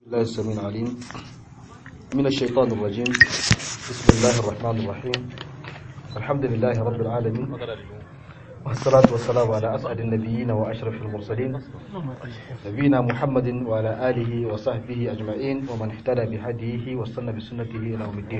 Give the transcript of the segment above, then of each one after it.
الله السميع العليم من الشيطان الرجيم بسم الله الرحمن الرحيم الحمد لله رب العالمين والصلاة والسلام على أسعد النبيين وأشرف المرسلين نبينا محمد وعلى آله وصحبه أجمعين ومن اهتدى بهديه واستنى بسنته إلى يوم الدين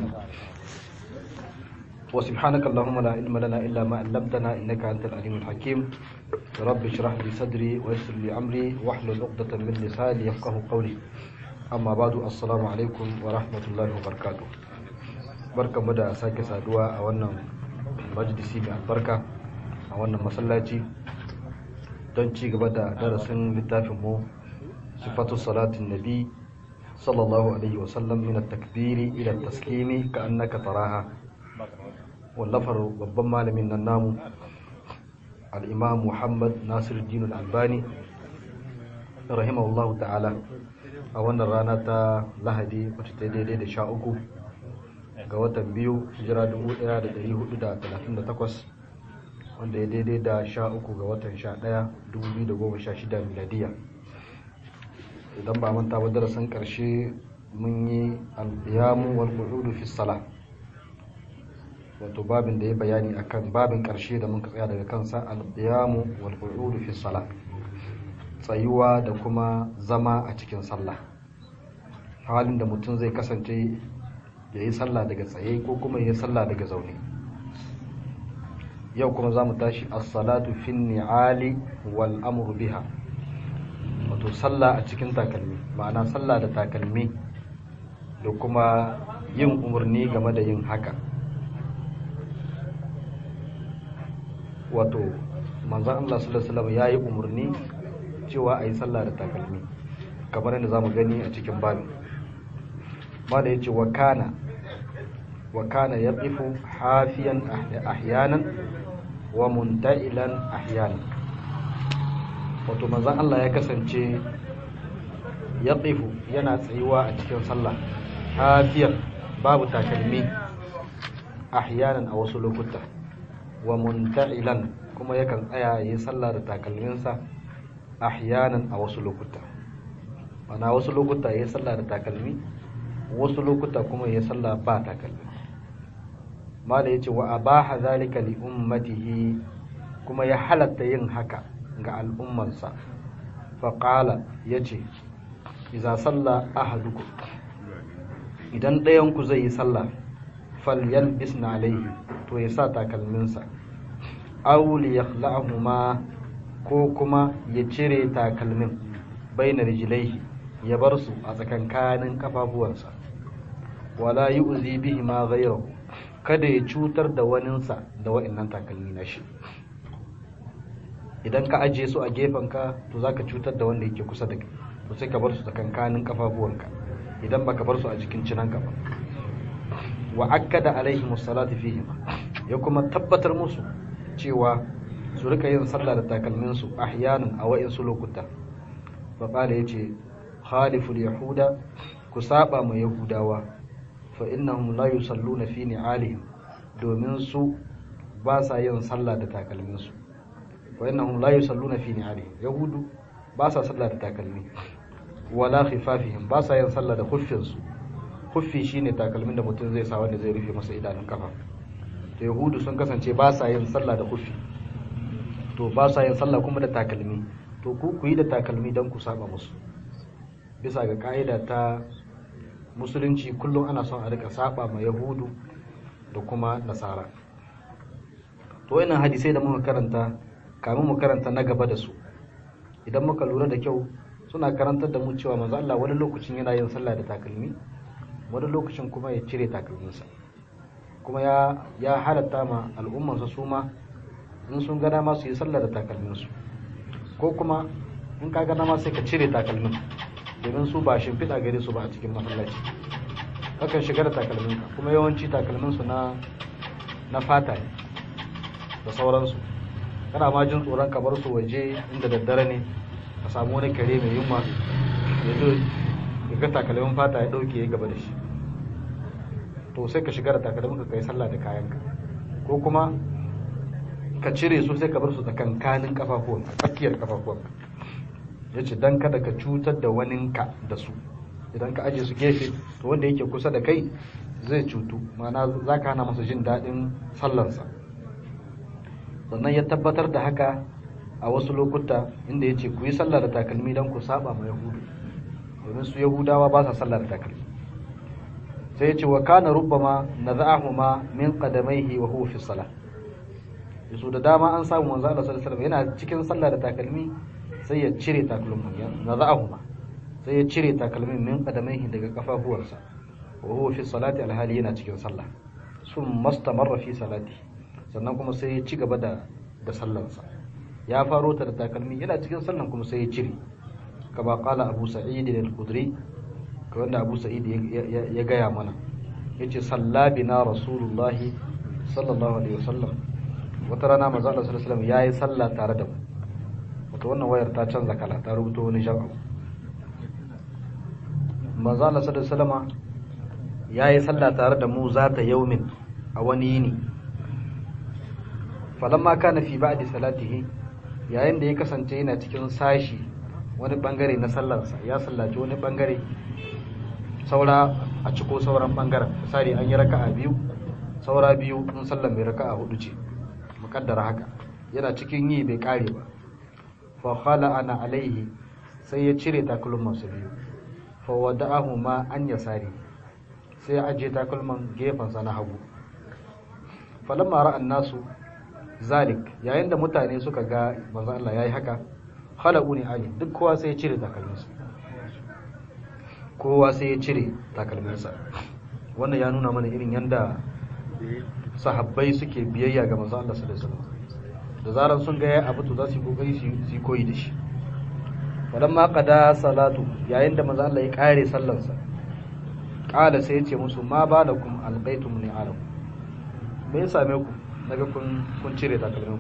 وسبحانك اللهم لا علم لنا إلا ما علمتنا إنك أنت العليم الحكيم رب اشرح لي صدري ويسر لي أمري واحلل عقدة من لساني يفقه قولي أما بعد السلام عليكم ورحمة الله وبركاته barka mu da sake saduwa a wannan majalisi mai albarka a wannan masallaci don ci gaba da darasin littafin mu sifatu salatin nabi sallallahu alaihi wasallam min at-takbiri ila at-taslimi ka annaka taraha wallafar babban malamin nan namu al'imam muhammad nasir dinul albani rahimahullahu ta'ala a wannan rana ta lahadi wacce ta daidai da sha uku ga watan biyu hijira 1438 wanda ya daidai da sha uku ga watan sha daya 2016 miladiya idan ba manta ba darasin karshe mun yi albiyamu wal qu'udu fi salah wato babin da ya bayani akan babin karshe da muka tsaya daga kansa al-qiyamu wal qu'udu fi salah tsayuwa da kuma zama a cikin sallah halin da mutum zai kasance ya yi sallah daga tsaye ko kuma ya yi sallah daga zaune yau kuma za mu tashi as-salatu fi ni'ali wal amru biha wato sallah a cikin takalmi ma'ana sallah da takalmi da kuma yin umarni game da yin haka wato manzan Allah sallallahu alaihi wasallam yayi umarni cewa ayi sallah da takalmi kamar yadda zamu gani a cikin babi mala yace wa kana wa kana yaqifu hafiyan ahyanan wa munta'ilan ahyanan wato manzan Allah ya kasance yaqifu yana tsayuwa a cikin sallah hafiyan babu takalmi ahyanan a wasu lokuta wa munta'ilan kuma yakan tsaya yi sallah da takalminsa ahyanan a wasu lokuta mana wasu lokuta yi sallah da takalmi wasu lokuta kuma yi sallah ba takalmi mala yace wa abaha zalika li ummatihi kuma ya halatta yin haka ga al'ummarsa fa qala yace idza salla ahadukum idan ɗayan ku zai yi sallah falyalbisna alaihi to ya sa takalminsa auli ya ma ko kuma ya cire takalmin baina rijilaihi ya bar su a tsakankanin kafafuwansa wala yi uzi bihi ma gairahu kada ya cutar da waninsa da wa'annan takalmi na shi idan ka ajiye su a gefenka to za ka cutar da wanda yake kusa da kai to sai ka bar su tsakankanin kafafuwanka idan baka bar su a jikin cinanka ba wa akkada alaihim salatu fihim ya kuma tabbatar musu cewa su rika yin sallah da takalmin su ahyanan a wa'insu lokuta fa qala yace khaliful yahuda ku saba ma yahudawa fa innahum la yusalluna fi ni'alihim domin su ba sa yin sallah da takalmin su wa innahum la yusalluna fi ni'alihim yahudu ba sa sallah da takalmi wala khifafihim ba sa yin sallah da kuffin su huffi shine takalmin da mutum zai sa wanda zai rufe masa idanun kafa to yahudu sun kasance ba sa yin sallah da huffi to ba sa yin sallah kuma da takalmi to ku ku yi da takalmi don ku saba musu bisa ga ka'ida ta musulunci kullum ana son a rika saba ma yahudu da kuma nasara to wannan hadisai da muka karanta kamin mu karanta na gaba da su idan muka lura da kyau suna karantar da mu cewa manzo Allah wani lokacin yana yin sallah da takalmi wani lokacin kuma ya cire takalminsa kuma ya ya halatta ma al'ummansa su ma in sun gana ma su yi sallah da takalminsu ko kuma in ka gana ma sai ka cire takalmin domin su ba shimfiɗa gare su ba a cikin masallaci kakan shiga da takalminka kuma yawanci takalminsu na na fata ne da sauransu kana ma jin tsoron ka bar su waje inda daddare ne ka samu wani kare mai yunwa ya zo ga takalmin fata ya dauke ya gaba da shi to sai ka shiga da takalmin ka kai sallah da kayanka ko kuma ka cire su sai ka bar su tsakankanin kafafuwan a tsakiyar kafafuwan ya ce don kada ka cutar da waninka da su idan ka aje su gefe to wanda yake kusa da kai zai cutu ma'ana za ka hana masa jin daɗin sallarsa sannan ya tabbatar da haka a wasu lokuta inda ya ce ku yi sallar da takalmi don ku saba ma yahudu domin su yahudawa ba sa sallar da takalmi sai ya ce wa kana rubbama naza'ahuma min qadamaihi wa huwa fi salah yaso da dama an samu manzo Allah sallallahu alaihi wasallam yana cikin sallah da takalmi sai ya cire takalmin ya naza'ahuma sai ya cire takalmin min qadamaihi daga kafafuwarsa wa huwa fi salati alhali yana cikin sallah sun mastamarra fi salati sannan kuma sai ya ci gaba da da sallarsa ya faro ta da takalmi yana cikin sallan kuma sai ya cire kama qala abu sa'id al-khudri ka wanda abu sa'id ya gaya mana yace salla bina rasulullahi sallallahu alaihi wasallam wata rana manzo Allah sallallahu alaihi wasallam yayi sallah tare da mu wato wannan wayar ta canza kala ta rubuta wani jawabi manzo Allah sallallahu alaihi wasallam yayi sallah tare da mu zata yaumin a wani yini falamma kana fi ba'di salatihi yayin da ya kasance yana cikin sashi wani bangare na sallarsa ya sallaci wani bangare saura a ciko sauran bangaren misali an yi raka'a biyu saura biyu in sallar mai raka'a hudu ce mukaddara haka yana cikin yi bai kare ba fa khala ana alaihi sai ya cire takalman su biyu fa wada'ahu ma an yasari sai ya ajiye takalman gefen sa na hagu falamma ra'an nasu zalik yayin da mutane suka ga manzo Allah yayi haka khalaqu ni ali duk kowa sai ya cire takalminsa kowa sai ya cire takalminsa wannan ya nuna mana irin yanda sahabbai suke biyayya ga manzo Allah sallallahu alaihi wasallam da zaran sun ga ya abu to za su yi kokari su yi koyi da shi falamma qada salatu yayin da manzo Allah ya kare sallansa qala sai ya ce musu ma balakum alqaitum ni alam me ya same ku daga kun kun cire takalminku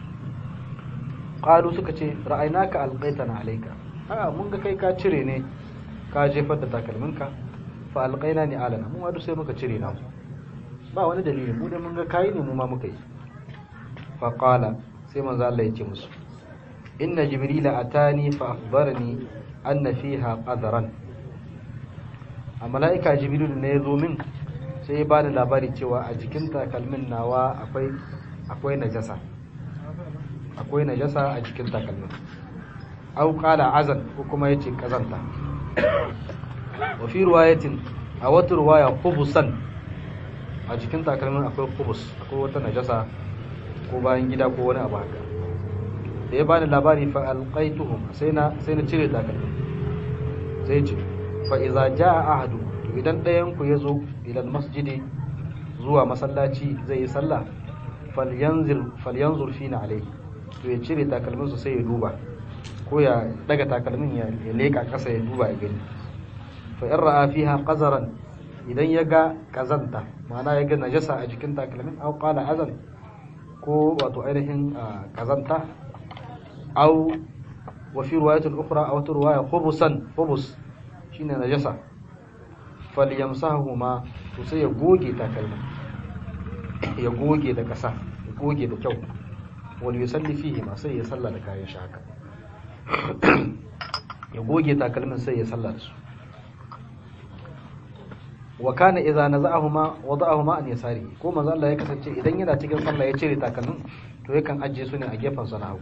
qalu suka ce ra'aynaka alqaitana alayka a mun ga kai ka cire ne ka jefar da takalminka fa alqaina ni alana mun wadu sai muka cire namu ba wani dalili mu da mun ga kai ne mu ma muka yi fa qala sai manzo Allah ya ce musu inna jibrila atani fa akhbarani anna fiha qadran a mala'ika jibril ne ya zo min sai ya bani labari cewa a jikin takalmin nawa akwai akwai najasa akwai najasa a jikin takalmin au qala azan ko kuma yace kazanta wa fi riwayatin a wata riwaya khubusan a jikin takalmin akwai khubus akwai wata najasa ko bayan gida ko wani abu haka da ya bani labari fa alqaituhum sai na sai na cire takalmin sai ce fa idza jaa ahadu to idan ɗayan ku yazo ila masjidi zuwa masallaci zai yi sallah falyanzur falyanzur fina alayhi to ya cire takalminsa sai ya duba ko ya daga takalmin ya leka ƙasa ya duba ya gani fa in ra'a fiha qazaran idan ya ga kazanta ma'ana ya ga najasa a jikin takalmin aw qala azan ko wato ainihin kazanta aw wa fi riwayatin ukhra aw riwaya khubusan khubus shine najasa falyamsahu to sai ya goge takalmin ya goge da ƙasa ya goge da kyau wani yusalli fihi ma sai ya salla da kayan shi haka ya goge takalmin sai ya salla da su wa kana idza naza'ahuma wada'ahuma an yasari ko manzo Allah ya kasance idan yana cikin sallah ya cire takalmin to yakan ajiye su ne a gefen sa na hagu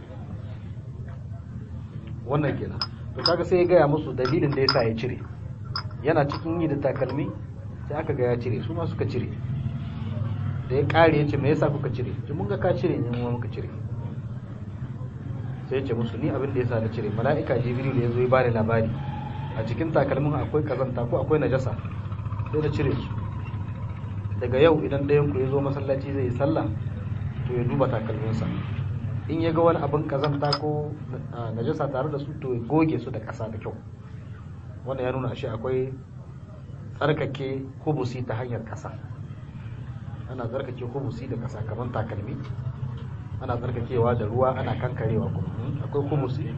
wannan kenan to kaga sai ya gaya musu dalilin da yasa ya cire yana cikin yi da takalmi sai aka ga ya cire su ma suka cire da ya kare ya ce me yasa kuka cire ji mun ga ka cire ne mu muka cire sai ya ce musu ni abin da yasa na cire mala'ika jibril ya zo ya bani labari a cikin takalmin akwai kazanta ko akwai najasa sai na cire su daga yau idan ɗayan ku ya zo masallaci zai yi sallah to ya duba takalminsa in ya ga wani abin kazanta ko najasa tare da su to ya goge su da ƙasa da kyau wannan ya nuna ashe akwai tsarkake hubusi ta hanyar ƙasa ana tsarkake hubusi da ƙasa kamar takalmi ana tsarkakewa da ruwa ana kankarewa kuma akwai hubusi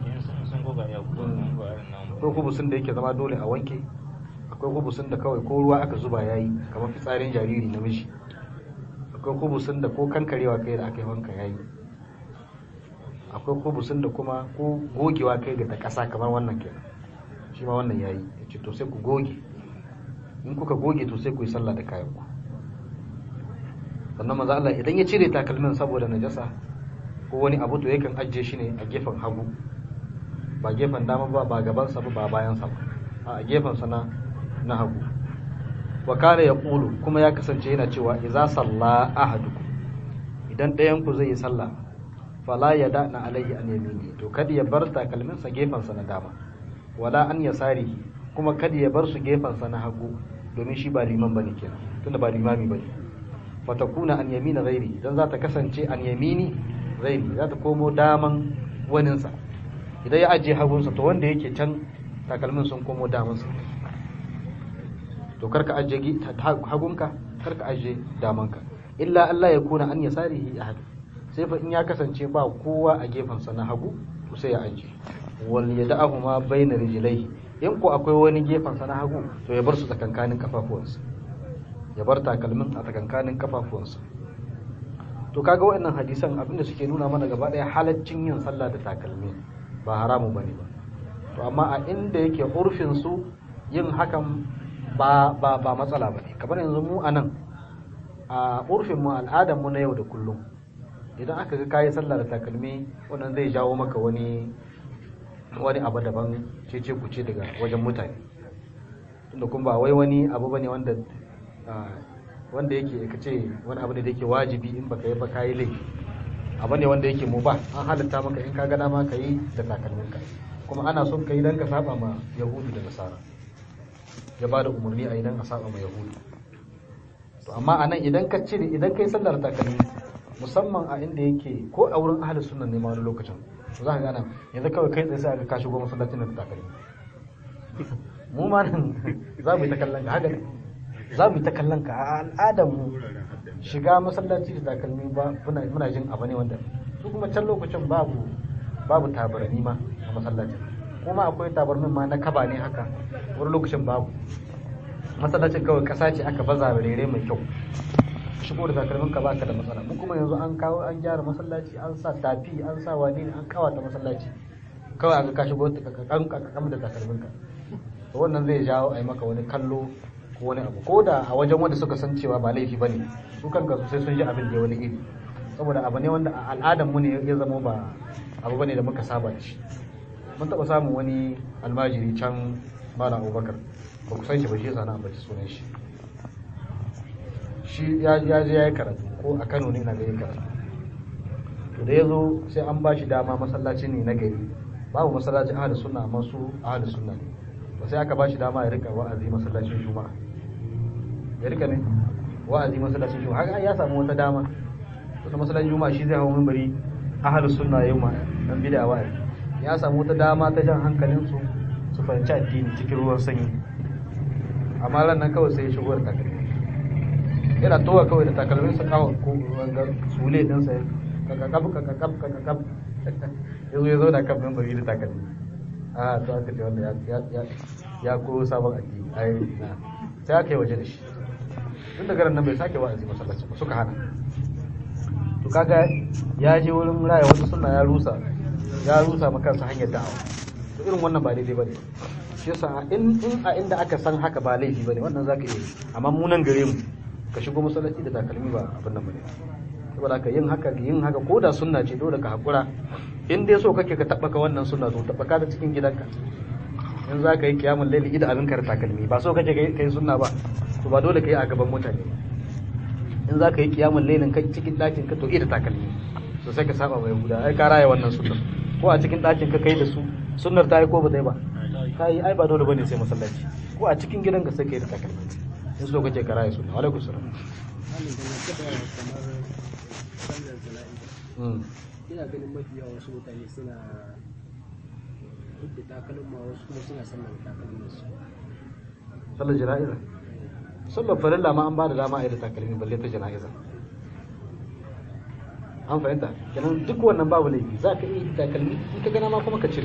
akwai hubusin da yake zama dole a wanke akwai hubusin da kawai ko ruwa aka zuba yayi kamar fitsarin jariri namiji akwai hubusin da ko kankarewa kai da aka yi wanka yayi akwai hubusin da kuma ko gogewa kai ga ta ƙasa kamar wannan kenan shi ma wannan yayi ya ce to sai ku goge in kuka goge to sai ku yi sallah da kayan ku sannan manzo Allah idan ya cire takalmin saboda najasa ko wani abu to yakan ajiye shi ne a gefen hagu ba gefen dama ba ba gaban sa ba bayan sa ba a gefen sa na na hagu wa kana yaqulu kuma ya kasance yana cewa idza salla ahadukum idan ɗayan ku zai yi sallah fala yada'na alayhi an yamini to kada ya bar takalmin sa gefen sa na dama wala an yasarihi kuma kada ya bar su gefen sa na hagu domin shi ba liman bane kenan tunda ba limami bane fatakuna an yamina ghairi dan za ta kasance an yamini ghairi za ta komo daman waninsa idan ya ajiye hagunsa to wanda yake can takalmin sun komo damansa to karka ajiye hagunka karka ajiye damanka illa Allah ya kuna an yasarihi ahad sai fa in ya kasance ba kowa a gefensa na hagu to sai ya ajiye wal yada'ahu ma bayna rijlaihi in ko akwai wani gefensa na hagu to ya bar su tsakankanin kafafuwansa ya bar takalmin a tsakankanin kafafuwansa to kaga waɗannan hadisan abinda suke nuna mana gaba ɗaya halaccin yin sallah da takalmi ba haramu bane ba to amma a inda yake urfin su yin hakan ba ba ba matsala bane kamar yanzu mu anan a urfin mu al'adar mu na yau da kullum idan aka ga kayi sallah da takalmi wannan zai jawo maka wani wani abu daban cece kuce daga wajen mutane tunda kuma ba wai wani abu bane wanda wanda yake ka ce wani abu ne da yake wajibi in baka yi ba kayi laifi abu ne wanda yake mu ba an halitta maka in ka gana ma ka yi da takalminka kuma ana son ka yi don ka saba ma yahudu da nasara ya ba da umarni a idan a saba ma yahudu to amma a nan idan ka cire idan ka yi sallar takalmi musamman a inda yake ko a wurin ahalin sunan ne ma wani lokacin za ka gana yanzu kawai kai tsaye sai aka ka shigo masallacin da takalmi mu ma nan za mu yi ta kallon ka haka ne za mu yi ta kallon ka a al'adar mu shiga masallaci da takalmi ba muna jin abu ne wanda su kuma can lokacin babu babu tabarani ma a masallaci kuma akwai tabarmin ma na kaba ne haka wani lokacin babu masallacin kawai kasa ce aka baza rere mai kyau shigo da takalmin ka baka da matsala mu kuma yanzu an kawo an gyara masallaci an sa tafi an sa wani an kawata masallaci kawai aka ka shigo ka kakam da takalmin ka wannan zai jawo a yi maka wani kallo ko wani abu ko da a wajen wanda suka san cewa ba laifi bane su kanka sai sun ji abin da wani iri saboda abu ne wanda a al'adar mu ne ya zama ba abu bane da muka saba da shi mun taba samun wani almajiri can malam abubakar ba ku san shi ba shi yasa na ambaci sunan shi shi ya je ya yi karatu ko a kano ne na ga yi karatu to da ya zo sai an ba shi dama masallaci ne na gari babu masallacin ahli sunna amma su ahli sunna ne ba sai aka ba shi dama ya rika wa'azi masallacin juma'a ya rika ne wa'azi masallacin juma'a haka ya samu wata dama wata masallacin juma'a shi zai hawo minbari ahlus sunna yau ma dan bid'a wa'azi ya samu wata dama ta jan hankalin su su fahimci addini cikin ruwan sanyi amma ran nan kawai sai ya shigo da takalmi yana towa kawai da takalmin sa kawo ko wanga sule din sa kakakab kakakab kakakab yazo yazo da kan minbari da takalmi a to aka ce wanda ya ya ya ko sabon addini ai na sai aka yi waje da shi tun da garin nan bai sake wa'azi masallaci ba suka hana to kaga ya je wurin raya wata sunna ya rusa ya rusa ma kansa hanyar da'awa to irin wannan ba daidai bane shi yasa in in a inda aka san haka ba laifi bane wannan zaka iya amma mu nan gare mu ka shigo masallaci da takalmi ba abin nan bane saboda haka yin haka yin haka ko da sunna ce dole ka hakura in dai so kake ka tabbaka wannan sunna to tabbaka da cikin gidanka in za ka yi kiyamun laili ida abin da takalmi ba so kake ka yi sunna ba to ba dole ka yi a gaban mutane in za ka yi kiyamun lailin ka cikin ɗakin ka to ida takalmi so sai ka saba mai guda ai ka raya wannan sunnar ko a cikin ɗakin ka kai da su sunnar ta yi ko ba ta yi ba ka yi ai ba dole bane sai masallaci ko a cikin gidan ka sai ka yi da takalmi in so kake ka raya sunna alaikum salam ina ganin mafi yawa wasu mutane suna duk da takalma wasu kuma suna sallar takalmin su sallar jana'iza sallar farilla ma an ba da dama a yi da takalmi balle ta jana'iza an fahimta kenan duk wannan babu laifi za ka iya takalmi in ka gana ma kuma ka cire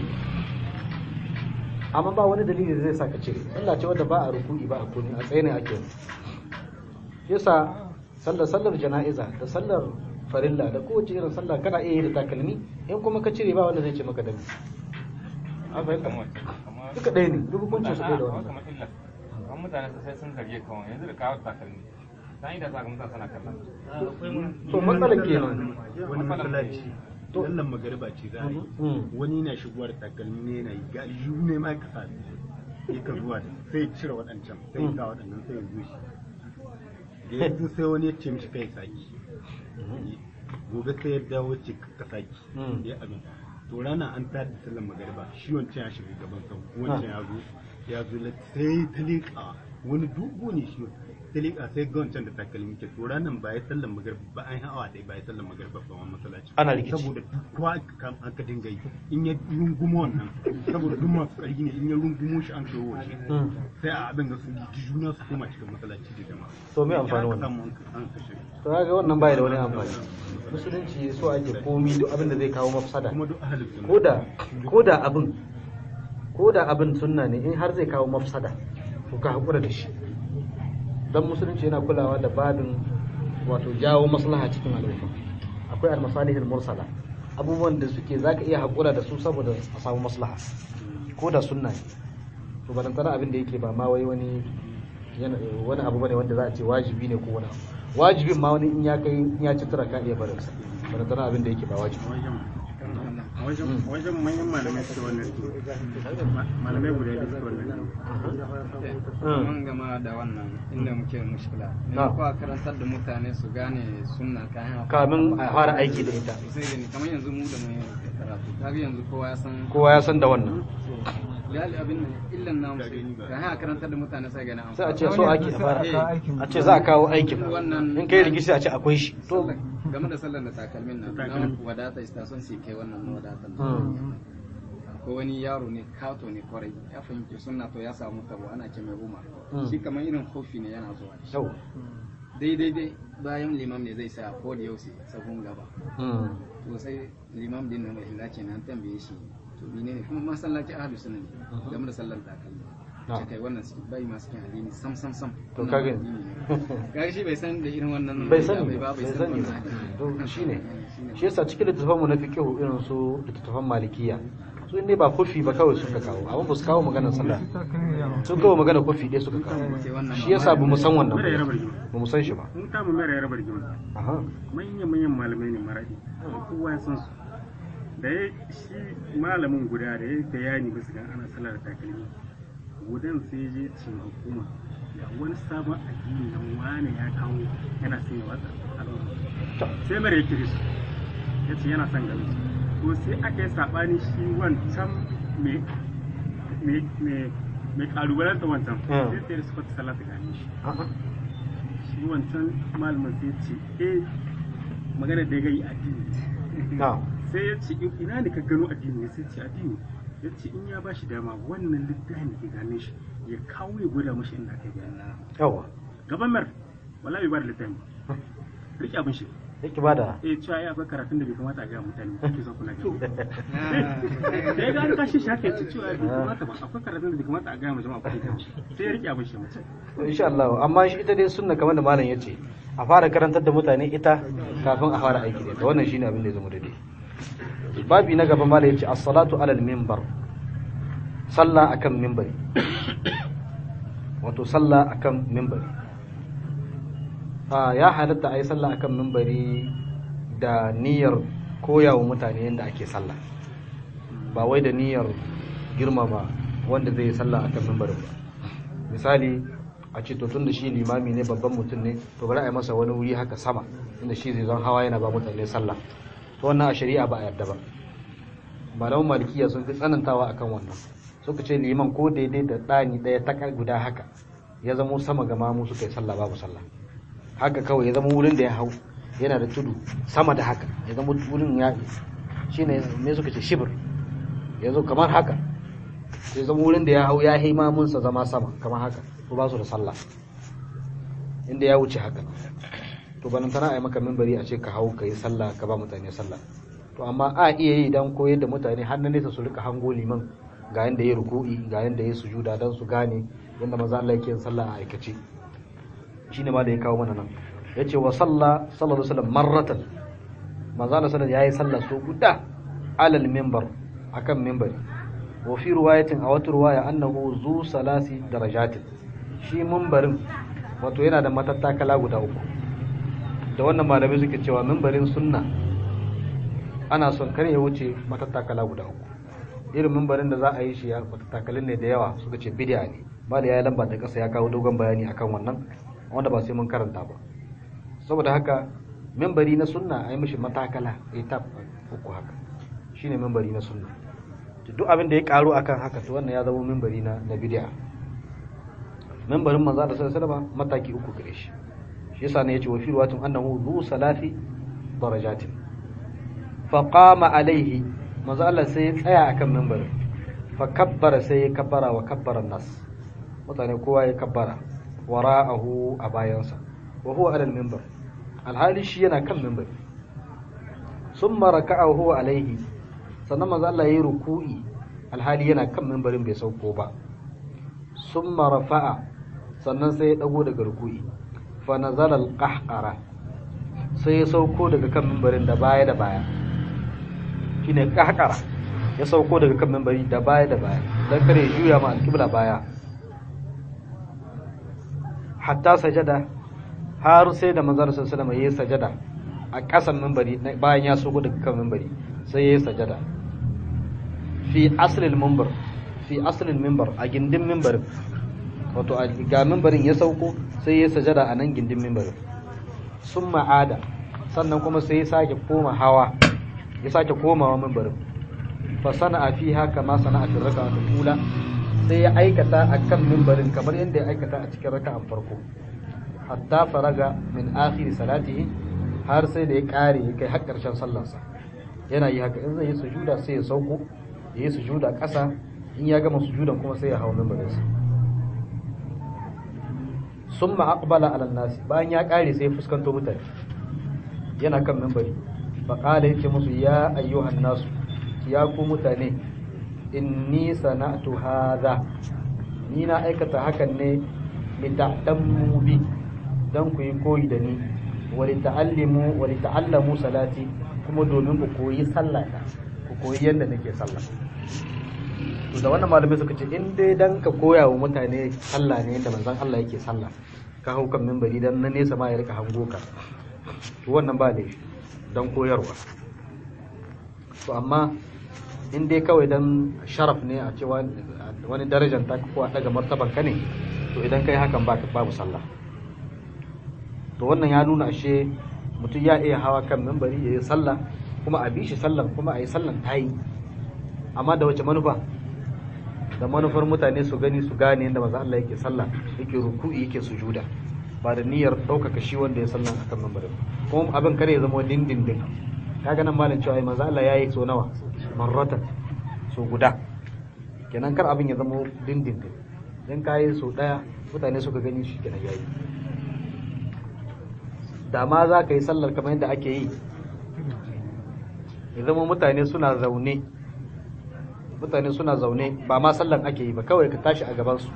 amma ba wani dalili da zai sa ka cire sallah ce wadda ba a ruku'i ba a kuni a tsaye ne ake yasa sallar sallar jana'iza da sallar farilla da kowace irin sallah kana iya yi da takalmi in kuma ka cire ba wanda zai ce maka dami an fahimta amma duka ɗaya ne duk hukuncin su ɗaya da A'a, wannan kamar illa kan mutane su sai sun karye kawai yanzu da kawo takalmi ta yi da sa ga mutane suna kallon to matsalar kenan wani masallaci sallan magariba ce za a yi Mm. wani na shigowa da takalmi ne yana yi ga aljihu ne ma ka sa ya ka zuwa da sai ya cire waɗancan sai ya sa waɗannan sai ya zo shi da ya zo sai wani ya ce mishi kai saki gobe sai ya dawo ce ka saki Mm. ya abin to rana an tada da sallan magariba shi wancan ya shiga gaban sau wancan ya zo ya zo la- sai ta liƙa wani dubu ne shi ta liƙa sai ga wancan da takalmi ke to ranan ba ya sallan magariba ba an yi hawa ɗaya ba ya sallan magariba ba wani masallaci Ana rikici. saboda duk kowa kan aka dinga yi in ya rungumo wannan saboda duk masu ƙarfi ne in ya rungumo shi an kawo shi Mm. sai a abin da su ji juna su koma cikin masallaci da jama'a To me amfani Ya aka wannan? samu an kashe to kaga wannan bai da wani amfani musulunci so ake komi duk abin da zai kawo mafsada kuma duk ahalin sunna ko da ko da abin ko da abin sunna ne in har zai kawo mafsada to ka hakura da shi dan musulunci yana kulawa da babin wato jawo maslaha cikin al'umma akwai al-masalihul mursala abubuwan da suke zaka iya hakura da su saboda a samu maslaha ko da sunna ne to balantana abin da yake ba ma wai wani yana wani abu bane wanda za a ce wajibi ne ko wani abu wajibin ma wani in ya kai in ya ci tura ka iya barin sa balantana abin da yake ba wajibi a wajen a wajen manyan malamai suke wannan malamai guda biyu suke wannan mun gama da wannan inda muke mushkila Na. ne ko a karantar da mutane su gane sunna kayan kamin a fara aiki da ita sai gani kamar yanzu mu da mun yi karatu kaga yanzu kowa ya san kowa ya san da wannan gali abin nan illan namu sai kayan a karantar da mutane sai gani an sai a ce fara. so ake a fara a ce za a kawo aikin Wannan- in kai rigishi a ce akwai shi to Sallar- game da sallar da takalmin nan Takalmin. na wadata istason sai kai wannan wadatan Hmm. ko wani yaro ne kato ne kwarai ya fahimci sunna to ya samu tabo ana ce mai umar Hmm. shi kamar irin kofi ne yana zuwa da shi yau daidai dai bayan limam ne zai sa ko da yaushe sabon gaba Hmm. to sai limam din nan mai ce nan tambaye shi to mene ne kuma masallaci ahlus sunna ne game da sallar takalmi Na. ce kai wannan su bai masu kin addini sam sam sam To Wannan ka gani. addini ne. kaga shi bai san da irin wannan bai sani bai ba ba bai san sani ba wannan addini. to shine Shine. shi yasa cikin littattafan mu na fiqh irin su littattafan malikiya su ne ba kofi ba kawai suka kawo amma ba su kawo maganar sallah sun kawo maganar kofi ɗaya suka kawo Sai wannan shi yasa ba mu san wannan Mara ya ba rabar gima. ba mu san shi ba mun kama mara ya rabar gima aha manyan manyan malamai ne maradi kowa ya san su da ya shi malamin guda da ya bayani bisa ga ana sallar takalmi gudan sai ya je ce ma hukuma ga wani sabon addini nan wane ya kawo yana son ya watsa al'umma sai mara ya kiri su ya ce yana son ganin su to sai aka yi saɓani shi wancan mai mai mai mai kalubalanta wancan Mm. sai sai da suka sallah ta gane shi aha shi wancan malamin sai ce eh magana da ya gani addini na sai ya ce ina ne ka gano addini sai ce addini ya ce in ya bashi dama wannan littafin da ke gane shi ya kawo ya gwada mashi inda aka gani yawa gaban mar wala bai ba da littafin ba rike abin shi yake bada eh cewa ya akwai karatun da bai kamata a gaya mutane ba ke son kuna gaya da ya gani kashi shi haka ya ce cewa bai kamata ba akwai karatun da bai kamata a gaya ma jama'a kuɗi sai ya rike abin shi mace insha Allah amma shi ita dai sunna kamar da malam yace a fara karantar da mutane ita kafin a fara aiki da ita wannan shine abin da ya zama daidai babi na gaba malam yace as-salatu alal minbar sallah akan minbari wato sallah akan minbari a ya halatta a yi sallah akan minbari da niyyar koyawa mutane yadda ake sallah ba wai da niyyar girmama wanda zai yi sallah akan minbarin ba misali a ce to tunda shi limami ne babban mutum ne to bari a yi masa wani wuri haka sama inda shi zai zan hawa yana ba mutane sallah to wannan a shari'a ba a yarda ba malaman malikiya sun fi tsanantawa akan wannan suka ce liman ko daidai da ɗani ɗaya ta guda haka ya zamo sama ga mamu suka yi sallah babu sallah haka kawai ya zama wurin da ya hau yana da tudu sama da haka ya zama wurin ya shine me suka ce shibir ya zo kamar haka ya zama wurin da ya hau ya yi mamunsa zama sama kamar haka to ba su da sallah inda ya wuce haka to banan tana a yi maka mimbari a ce ka hau ka yi sallah ka ba mutane sallah to amma a iya yi dan koyar da mutane har na nesa su rika hango liman ga yanda ya ruku'i ga yanda ya sujuda dan su gane yanda maza Allah yake yin sallah a aikace shine ma da ya kawo mana nan yace wa salla sallallahu alaihi wasallam marratan manzo Allah sallallahu yayi sallah so guda alal minbar akan minbari wa fi ruwayatin a wata ruwaya annahu zu salasi darajatin shi mimbarin wato yana da matattakala guda uku da wannan malamai suke cewa mimbarin sunna ana son kar ya wuce matattakala guda uku irin mimbarin da za a yi shi ya matattakalin ne da yawa suka ce bid'a ne mali ya yi lamba ta kasa ya kawo dogon bayani akan wannan wanda ba sai mun karanta ba saboda haka mimbari na sunna a yi mishi matakala etap uku haka shine mimbari na sunna duk abin da ya karu akan haka to wannan ya zama mimbari na na bid'a mimbarin manzo Allah sallallahu alaihi wasallam mataki uku gare shi shi yasa ne yace wa fi ruwatin annahu zu salati darajatin fa qama alaihi manzo Allah sai ya tsaya akan mimbarin fa kabbara sai ya kabbara wa kabbara nas mutane kowa ya kabbara wara'ahu a bayansa wa huwa alal mimbar alhali shi yana kan mimbar summa raka'a huwa alaihi sannan manzo Allah yayi ruku'i alhali yana kan mimbarin bai sauko ba summa rafa'a sannan sai ya dago daga ruku'i fa nazala alqahqara sai ya sauko daga kan mimbarin da baya da baya shine qahqara ya sauko daga kan mimbari da baya da baya dan kare juya ma alqibla baya hatta sajada har sai da manzon sallallahu alaihi wasallam sajada a ƙasan minbari bayan ya sogo daga kan minbari sai yayi sajada fi aslil minbar fi aslil minbar a gindin minbarin wato a ga minbarin ya sauko sai yayi sajada a nan gindin minbarin sun ma'ada sannan kuma sai ya sake koma hawa ya sake komawa minbarin fa sana'a fiha kama sana'a fi raka'atul ula sai ya aikata a kan mimbarin kamar yadda ya aikata a cikin raka'an farko hatta faraga min akhiri salatihi har sai da ya kare ya kai har karshen sallarsa yana yi haka in zai yi sujuda sai ya sauko ya yi sujuda ƙasa in ya gama sujudan kuma sai ya hau mimbarinsa summa aqbala ala nasi bayan ya kare sai ya fuskanto mutane yana kan mimbari fa qala yace musu ya ayyuhan nasu ya ku mutane inni sana'tu hadha ni na aikata hakan ne li ta'tammu bi dan ku yi koyi da ni wa li ta'allimu wa li ta'allamu salati kuma domin ku koyi sallata ku koyi yadda nake sallah to da wannan malamai suka ce in dai dan ka koya wa mutane sallah ne yadda manzon Allah yake sallah ka hau kan minbari dan na nesa ma ya rika hango ka to wannan ba laifi dan koyarwa to amma in dai kawai dan sharaf ne a cewa wani darajar ta ko a daga martaban ka ne to idan kai hakan ba babu sallah to wannan ya nuna ashe mutum ya iya hawa kan mimbari ya yi sallah kuma a bi shi sallan kuma a yi sallan ta yi amma da wace manufa da manufar mutane su gani su gane yadda maza Allah yake sallah yake ruku'i yake sujuda ba da niyyar ɗaukaka shi wanda ya sallan akan mimbarin kuma abin kare ya zama dindindin kaga nan malam cewa maza Allah ya yi so nawa marratan so guda kenan kar abin ya zama dindindin dan kayi so daya mutane suka gani shi kenan yayi da ma za ka yi sallar kamar yadda ake yi ya zama mutane suna zaune mutane suna zaune ba ma sallan ake yi ba kawai ka tashi a gabansu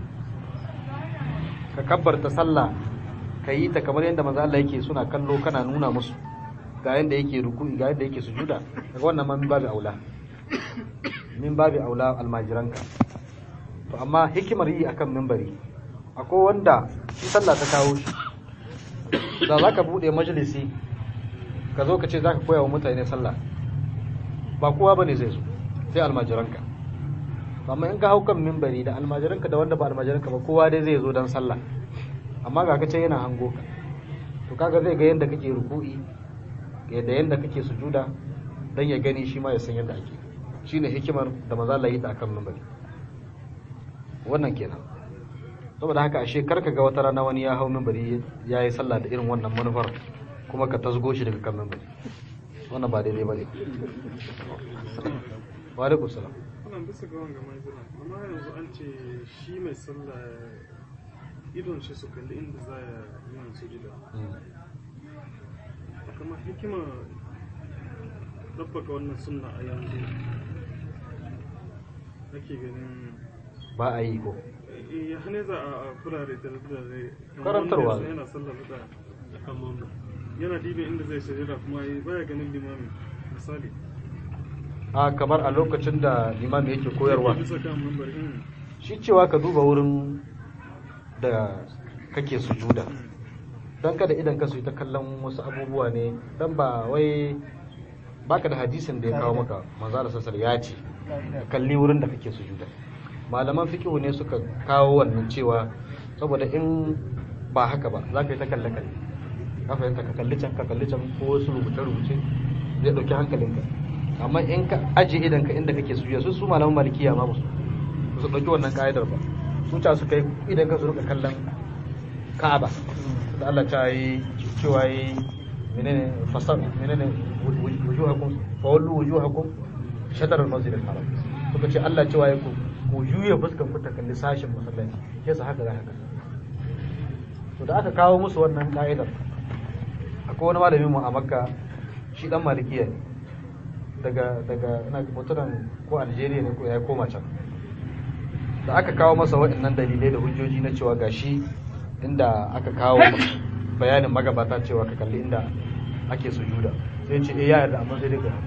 ka kabbarta sallah ka yi ta kamar yadda manzo Allah yake suna kallo kana nuna musu ga yadda yake ruku'i ga yadda yake sujuda daga wannan ma min babu aula min babu aula almajiranka to amma hikimar yi akan mimbari akwai wanda shi sallah ta kawo shi da za ka buɗe majalisi ka zo ka ce za ka koya wa mutane sallah ba kowa ba ne zai zo sai almajiranka amma in ka hau kan mimbari da almajiranka da wanda ba almajiranka ba kowa dai zai zo don sallah amma ga kace yana hango ka to kaga zai ga yadda kake ruku'i da yadda kake sujuda dan ya gani shi ma ya san yadda ake shine hikimar da maza Allah yi ta akan mimbari wannan kenan saboda haka ashe karka ga wata rana wani ya hau mimbari ya yi sallah da irin wannan manufar kuma ka tasgo shi daga kan mimbari wannan ba daidai ba ne wa alaikum salam wannan bisa ga wanga mai zira amma yanzu an ce shi mai sallah idon shi su kalli inda za ya yi yin sujida kuma hikima ɗabbaka wannan sunna a yanzu ake ganin ba a yi ko ya hane za a kurare da kurare Karantarwa ne. yana sallar da akan mamu yana dibe inda zai shirya kuma yi baya ganin limami misali a kamar a lokacin da limami yake koyarwa bisa kan mambar ɗin shi cewa ka duba wurin da kake sujuda don kada idan ka su yi ta kallon wasu abubuwa ne don ba wai baka da hadisin da ya kawo maka manzo da sassar ya ce ka kalli wurin da kake sujuda malaman fiqhu ne suka kawo wannan cewa saboda in ba haka ba za ka yi ta kalle kalle ka fahimta ka kalli can ka kalli can ko wasu rubuce rubuce zai dauki hankalinka amma in ka aje idan ka inda kake sujuda su su malaman malikiya ma ba su ba su ɗauki wannan ka'idar ba su ca su kai idan ka su rika kallon ka'aba da Allah ta yi cewa yi menene fasar menene wujuhakum fa wallu wujuhakum shatar al-masjid al-haram suka ce Allah cewa yi ku ku juye fuskan ku ta kalli sashin masallaci ke sa haka za haka to da aka kawo musu wannan ka'idar akwai wani malamin mu a makka shi dan malikiya ne daga daga ina mutumin ko Algeria ne ko ya koma can da aka kawo masa waɗannan dalilai da hujjoji na cewa gashi inda aka kawo bayanin magabata cewa ka kalli inda ake sujuda sai ce eh ya yarda amma sai dai ka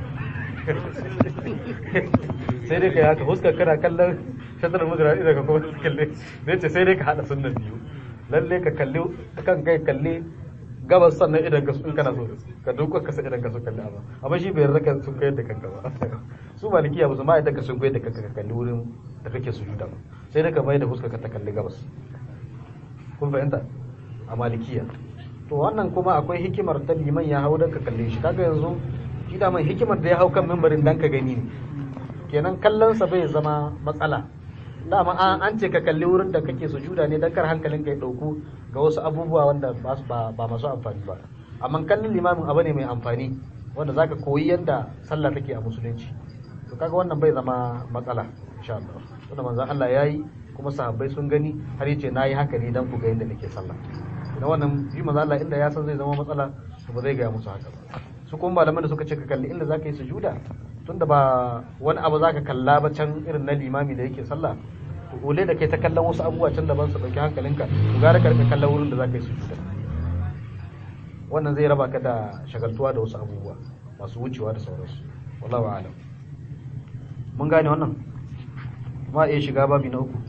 sai dai ka haka huskar kana kallon shatar mudura idan ka kuma kalle zai ce sai dai ka hada sunnan biyu lalle ka kalli kan kai kalli gabas sannan idan ka in kana so ka duka ka sa idan ka so kalli amma amma shi bai yarda ka sun kai da kanka ba su malikiya ba su ma idan ka sun kai da kanka ka kalli wurin da kake sujuda ba sai dai ka mai da huskar ka ta kalli gabas kun fahimta a malikiya to wannan kuma akwai hikimar ta liman ya hau don ka kalle shi kaga yanzu shi da mai hikimar da ya hau kan mimbarin dan ka gani ne kenan kallon sa bai zama matsala dama an an ce ka kalli wurin da kake sujuda ne dan kar hankalin ka ya dauku ga wasu abubuwa wanda ba su- ba ba masu amfani ba amma kallon limamin abu ne mai amfani wanda zaka koyi yadda sallah take a musulunci to kaga wannan bai zama matsala insha Allah wanda manzon Allah yayi kuma sahabbai sun gani har yace nayi haka ne dan ku ga yadda nake sallah na wannan shi manzon Allah inda ya san zai zama matsala to ba zai ga musu haka ba su kuma malaman da suka ce ka kalli inda zaka yi sujuda tunda ba wani abu zaka kalla ba can irin na limami da yake sallah to ole da kai ta kallon wasu abubuwa can daban su dauki hankalinka to gara ka rika kallon wurin da zaka yi sujuda wannan zai raba ka da shagaltuwa da wasu abubuwa masu wucewa da sauransu wallahu a'lam mun gane wannan ma iya shiga babi na uku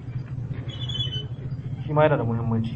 shi ma yana da muhimmanci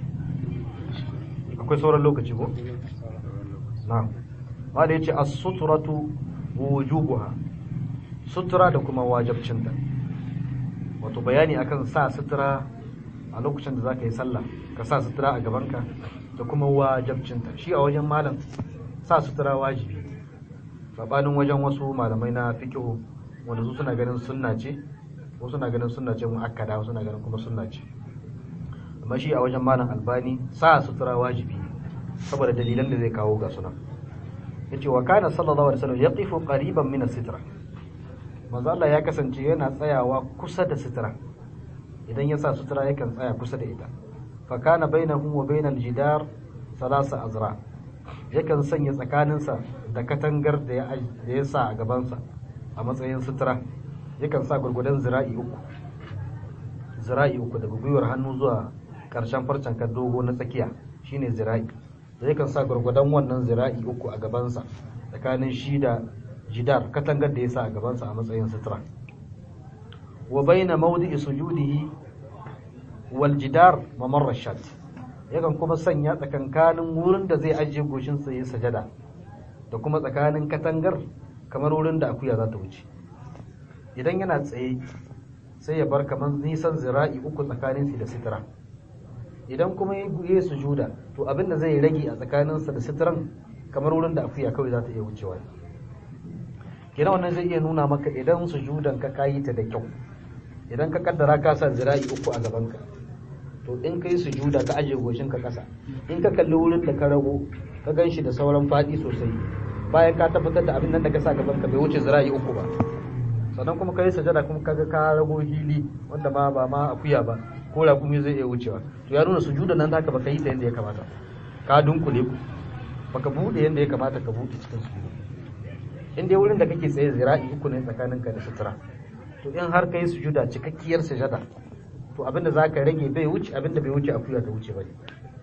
akwai sauran lokaci ko na'am ma da yace as-sutratu wujubuha sutura da kuma wajibcinta wato bayani akan sa sutura a lokacin da zaka yi sallah ka sa sutura a gabanka da kuma wajibcinta shi a wajen malam sa sutura wajibi sabanin wajen wasu malamai na fiqh wanda su suna ganin sunna ce ko suna ganin sunna ce muakkada wasu suna ganin kuma sunna ce amma shi a wajen malam albani sa sutura wajibi ne saboda dalilan da zai kawo ga sunan yace wa kana sallallahu alaihi wasallam yaqifu qariban min as-sitra manzo Allah ya kasance yana tsayawa kusa da sitra idan ya sa sutura yakan tsaya kusa da ita fa kana bainahu wa bainal jidar salasa azra yakan sanya tsakaninsa da katangar da ya da ya sa a gabansa a matsayin sutura yakan sa gurgudan zira'i uku zira'i uku daga gwiwar hannu zuwa karshen farcen kan dogo na tsakiya shine zira'i da yakan sa gurgudan wannan zira'i uku a gabansa tsakanin shi da jidar katangar da ya sa a gabansa a matsayin sutura wa baina mawdi'i sujudihi wal jidar mamarra shat yakan kuma sanya tsakankanin wurin da zai ajiye goshin sa yayin sajada da kuma tsakanin katangar kamar wurin da akuya za ta wuce idan yana tsaye sai ya bar kamar nisan zira'i uku tsakanin shi da sitira idan kuma ya yi sujuda to abin da zai rage a tsakaninsa da sitiran kamar wurin da akuya kawai za ta iya wucewa kina wannan zai iya nuna maka idan sujudan ka kayi ta da kyau idan ka kaddara ka sa zira'i uku a gabanka to in kai sujuda ka aje goshin ka kasa in ka kalli wurin da ka rago ka gan shi da sauran fadi sosai bayan ka tabbatar da abin nan da ka sa gaban ka bai wuce zira'i uku ba sannan kuma kai sajada kuma kaga ka rago hili wanda ma ba ma akuya ba ko raƙumi zai iya wucewa to ya nuna sujuda nan haka baka yi ta yadda ya kamata ka dunkule ku baka bude yadda ya kamata ka bude cikin sujuda in dai wurin da kake tsaye zira'i uku ne tsakaninka da sutura to in har kai sujuda cikakkiyar sujada to abinda za ka rage bai wuce abinda bai wuce akuya ta wuce bane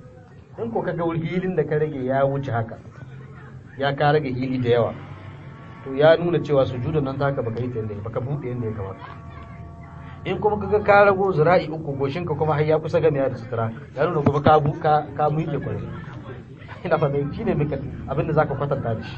in ko kaga hilin da ka rage ya wuce haka ya ka rage hili da yawa to ya nuna cewa sujudan nan taka baka yi ta yadda baka buɗe yadda ya kamata in kuma kaga ka rago zira'i uku goshin ka kuma har ya kusa gamiya da sutura ya nuna kuma ka bu ka ka miƙe kwarai ina fa dai shine mika abin da zaka kwatanta da shi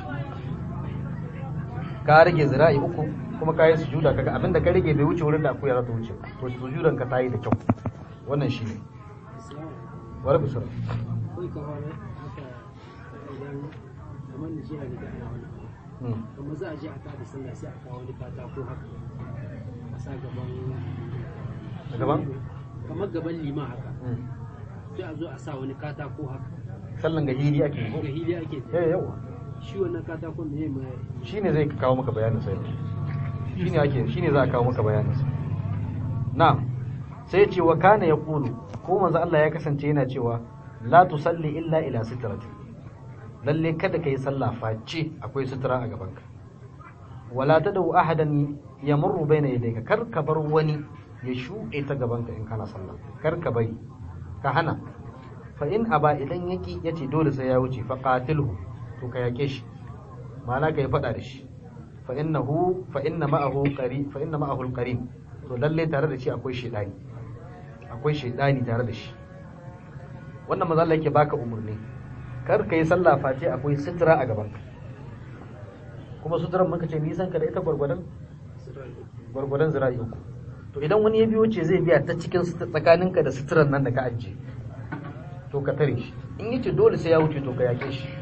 ka rage zira'i uku kuma ka yi sujuda kaga abin da ka rage bai wuce wurin da akuya za ta wuce to sujudan ka ta yi da kyau wannan shine wala bisara kai ka fara haka idan kamar da shi a gida ana wani abu kuma za a je a tada sallah sai a kawo wani katako haka a sa gaban gaban kamar gaban liman haka sai a zo a sa wani katako haka sallan ga hiri ake ga yi hili ake eh yawa shi wannan katakon ne mai shine zai kawo maka bayanin sai shine ake shine za a kawo maka bayanin sa na'am sai ya ce wa kana yaqulu ko manzo Allah ya kasance yana cewa la tusalli illa ila sitrati lalle kada kai sallah face akwai sutura a gabanka wala tadau ahadan yamurru baina yadayka kar ka bar wani ya shuɗe ta gabanka in kana sallah kar ka bari ka hana fa in aba idan yaki yace dole sai ya wuce fa qatilhu to ka yake shi ma'ana ka yi faɗa da shi fa innahu fa inna ma'ahu qari fa inna ma'ahu al-qarin to lalle tare da shi akwai shedani akwai shedani tare da shi wannan manzo Allah yake baka umurni kar ka yi sallah face akwai sutura a gaban ka kuma suturan muka ce nisan ka da ita gwargwadon gwargwadon zira'i uku to idan wani ya biyo ce zai biya ta cikin tsakaninka da suturan nan da ka ajiye to ka tare shi in yace dole sai ya wuce to ka yake shi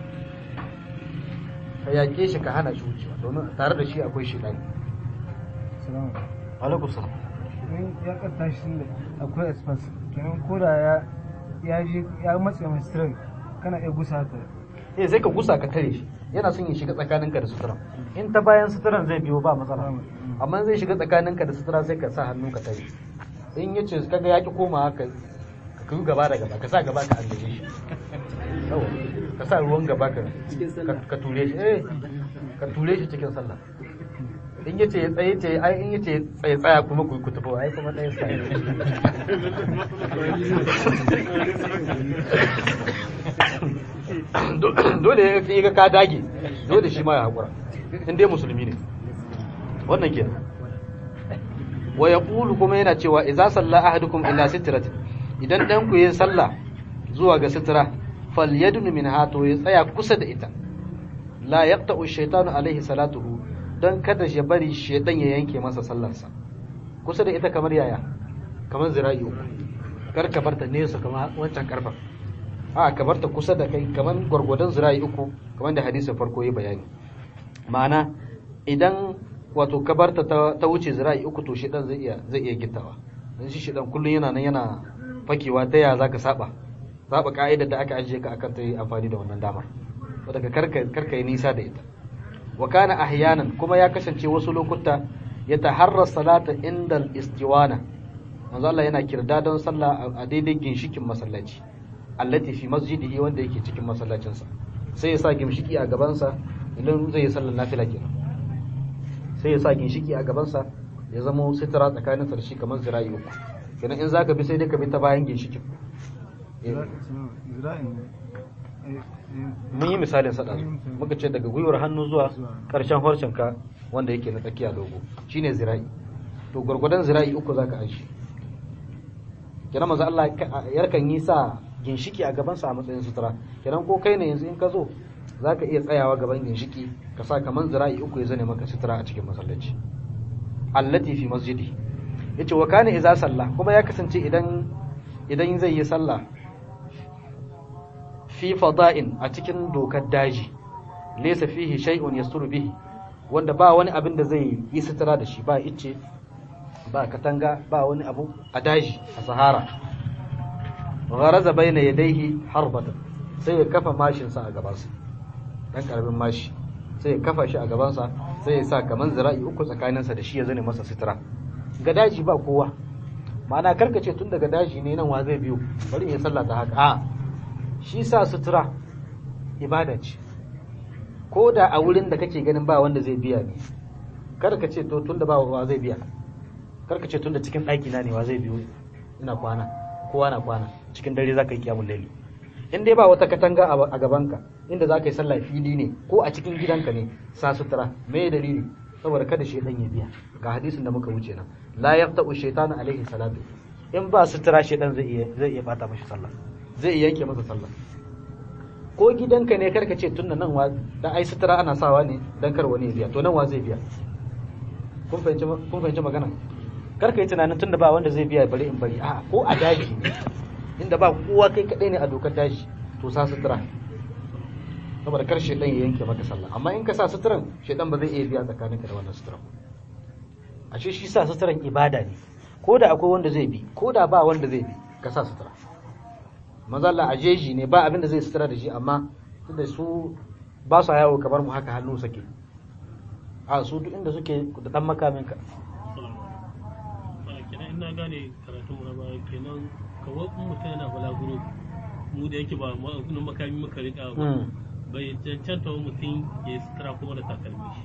ka yake shi ka hana shi wucewa domin tare da shi akwai shi ɗani salamu alaikum salam in ya karta shi da akwai express kenan ko da ya ya ji ya matse mai stroke kana iya gusa ta eh sai ka gusa ka tare shi yana son ya shiga tsakaninka da sutura in ta bayan suturan zai biyo ba matsala amma zai shiga tsakaninka da sutura sai ka sa hannu ka tare in yace kaga ya ki koma ka ka yi gaba da gaba ka sa gaba ka andaje shi yawa ka sa ruwan gaba ka ka- ka ture shi eh ka ture shi cikin sallah in yace ya tsaye ce ai in yace tsaye tsaya kuma ku ku tafi ai kuma ɗaya sai dole ya ga ka dage dole shi ma ya hakura in dai musulmi ne wannan kenan wa yaqulu kuma yana cewa idza salla ahadukum ila sitratin idan dan ku yi sallah zuwa ga sitra falyadun minha to ya tsaya kusa da ita la yaqta'u shaytanu alaihi salatuhu dan kada ya bari shaytan ya yanke masa sallarsa kusa da ita kamar yaya kamar zira'i uku kar ka barta nesa kamar wancan karfa a ka barta kusa da kai kamar gwargwadon zira'i uku kamar da hadisin farko ya bayani ma'ana idan wato ka barta ta, ta wuce zira'i uku to shedan zai iya zai iya gittawa dan shi shedan kullun yana nan yana fakewa ta ya zaka saba saba ka'idar da aka ajiye ka akan ta yi amfani da wannan damar daga karka karka yi nisa da ita wa kana ahyanan kuma ya kasance wasu lokuta ya taharra salata inda istiwana manzo Allah yana kirda don sallah a daidai ginshikin masallaci allati fi masjidihi wanda yake cikin masallacinsa sai ya sa ginshiki a gabansa idan zai yi sallar nafila kenan sai ya sa ginshiki a gabansa ya zama sitira tsakanin sa da shi kamar zira'i uku kenan in zaka bi sai dai ka bi ta bayan ginshikin zira'in mun yi misalin sa ɗazu muka ce daga gwiwar hannu zuwa ƙarshen harshen ka wanda yake na tsakiya dogo shine zira'i to gwargwadon zira'i uku zaka aji kenan manzo Allah yarkan yi sa ginshiki a gaban sa a matsayin sutura kenan ko kai ne yanzu in ka zo zaka iya tsayawa gaban ginshiki ka sa kaman zira'i uku ya zane maka sutura a cikin masallaci allati fi masjidi yace wa kana idza salla kuma ya kasance idan idan zai yi sallah fi fada'in a cikin dokar daji laysa fihi shay'un yasturu bihi wanda ba wani abin da zai yi sutura da shi ba icce ba katanga ba wani abu a daji a sahara gharaza baina yadayhi harbatan sai ya kafa mashin sa a gabansa dan karamin mashi sai ya kafa shi a gabansa sai ya sa kaman zira'i uku tsakaninsa da shi ya zane masa sutura ga daji ba kowa ma'ana karkace tun daga daji ne nan wa zai biyo bari in sallah ta haka a shi sa sutura ibada ce ko da a wurin da kake ganin ba wanda zai biya ne kar ka ce to tun da ba wa zai biya kar ka ce tun da cikin ɗaki na ne wa zai biyo ina kwana kowa na kwana cikin dare za ka yi kiyamun laili in dai ba wata katanga a gabanka inda za ka yi sallah fili ne ko a cikin gidanka ne sa sutura me dalili saboda kada shaitan ya biya ga hadisin da muka wuce nan la yaqta'u shaytanu alaihi salatu in ba sutura shaitan zai iya zai iya bata mashi sallah zai iya yanke masa sallah ko gidanka ne karka ce tunna nan wa da ai sutura ana sawa ne dan kar wani ya biya to nan wa zai biya kun fahimci kun fahimci magana karka yi tunanin tunda ba wanda zai biya bari in bari a ko a daji ne inda ba kowa kai kadai ne a dokar daji to sa sutura saboda kar shedan ya yanke maka sallah amma in ka sa suturan shedan ba zai iya biya tsakaninka da wannan suturan a ce shi sa suturan ibada ne ko da akwai wanda zai bi ko da ba wanda zai bi ka sa sutura mazalla a jeji ne ba abin da zai sutura da shi amma tunda su ba su yawo kamar mu haka hannu sake a su duk inda suke da dan makamin ka kenan ina gane karatun mu na baya kenan kawai in mutum yana balaguro mu da yake ba na makami muka rika ba bai cancanta wa mutum ya yi sutura kuma da takalmi shi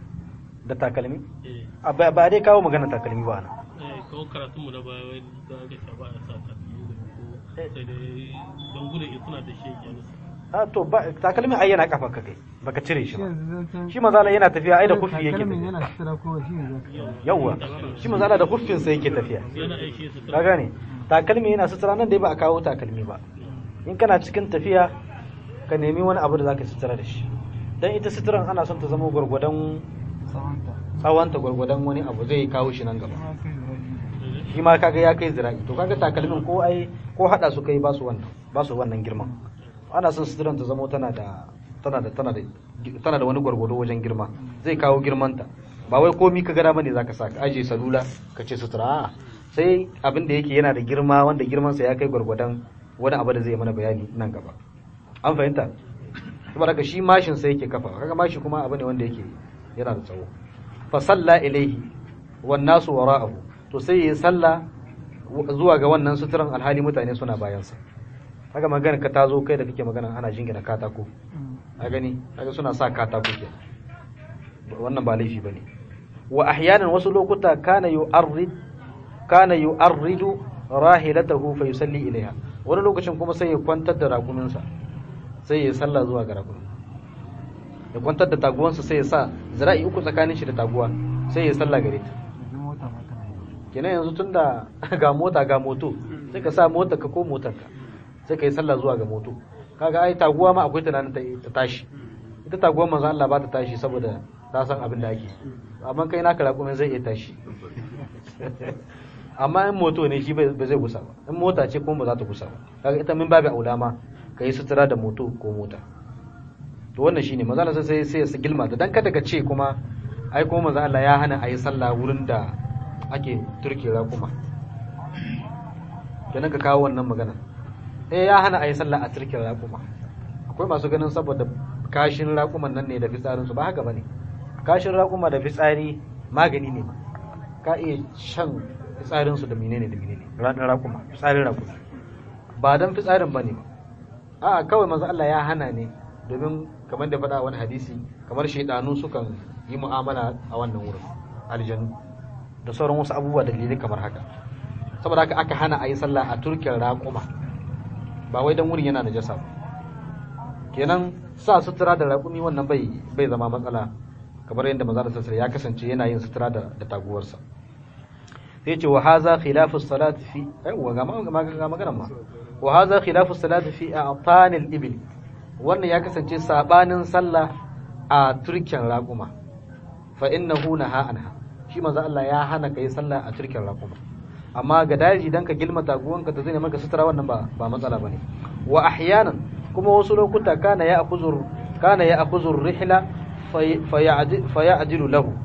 da takalmi eh a ba ba dai kawo magana takalmi ba na eh kawai karatun mu na baya wai da aka ce ba a sa takalmi da ko sai dai don gudun in suna da shi ya nusa a to ba takalmi ai yana kafa ka kai baka cire shi shi ba yanzu zancen shi mazala yana tafiya ai da kuffi yake takalmin tafiya yana sutura kuma shi ne zaka yawa shi mazala da kuffin sa yake tafiya yana aiki sutura ka gane takalmi yana sutura nan dai ba a kawo takalmi ba in kana cikin tafiya ka nemi wani abu da zaka sutura da shi dan ita suturan ana son ta zama gwargwadon tsawonta tsawonta gwargwadon wani abu zai kawo shi nan gaba kuma kai da rabi shi ma kaga ya kai zira'i to kaga takalmin ko ai ko hada su kai ba su wannan ba su wannan girman ana son suturan ta zama tana da tana da tana da tana da wani gwargwado wajen girma zai kawo girmanta ba wai komi ka gada bane zaka sa ka aje salula ka ce sutura a'a sai abin da yake yana da girma wanda girmansa ya kai gwargwadon wani abu da zai mana bayani nan gaba an fahimta saboda haka shi mashin sai yake kafa kaga mashi kuma abu ne wanda yake yana da tsawo fa salla ilaihi wan nasu wara'ahu to sai yayi salla zuwa ga wannan suturan alhali mutane suna bayansa kaga magana ka tazo kai da kake magana ana jingina katako a gani kaga suna sa katako ke wannan ba laifi bane wa ahyanan wasu lokuta kana yu'arrid kana yu'arridu rahilatahu fa yusalli ilaiha wani lokacin kuma sai ya kwantar da rakuminsa sai ya salla zuwa ga rakumin ya kwantar da taguwansa sai ya sa zira'i uku tsakanin shi da taguwa sai ya salla gare ta yanzu mota ma tana yi kenan yanzu tunda ga mota ga moto sai ka sa motar ka ko motar ka sai ka yi sallah zuwa ga moto kaga ai taguwa ma akwai tunanin ta ta tashi ita taguwar manzo Allah ba ta tashi saboda ta san abin da ake amma kai naka raƙumin zai iya tashi amma in moto ne shi ba zai gusa ba in mota ce kuma ba za ta gusa ba kaga ita min babu aula ma ka yi sutura da moto ko mota to wannan shine manzo Allah sai sai ya gilma ta dan kada ka ce kuma ai kuma manzo Allah ya hana a yi sallah wurin da ake turke raƙuma kenan ka kawo wannan magana eh ya hana a yi sallah a turke raƙuma akwai masu ganin saboda kashin raƙuman nan ne da fitsarinsu ba haka bane kashin raƙuma da fitsari magani ne ma ka iya shan fitsarinsu da menene da menene ranar raƙuma fitsarin raƙuma ba dan fitsarin bane ba a'a kawai manzo Allah ya hana ne domin kamar da faɗa wani hadisi kamar shaidanu sukan yi mu'amala a wannan wurin aljanu da sauran wasu abubuwa dalilai kamar haka saboda haka aka hana a yi sallah a turkin raƙuma ba wai dan wurin yana da jasa ba kenan sa sutura da raƙumi wannan bai bai zama matsala kamar yadda maza da sassare ya kasance yana yin sutura da, da taguwarsa sai ce wa haza khilafu salati fi aiwa ga magana ma wa haza khilafu salati fi a'tanil ibil wannan ya kasance sabanin sallah a turken raƙuma fa innahu naha anha shi manzo Allah ya hana kai sallah a turken raƙuma amma ga daji dan ka gilma taguwanka ta zai maka sutura wannan ba ba matsala bane wa ahyanan kuma wasu lokuta kana ya akuzur kana ya akuzur rihla fa ya'dilu lahu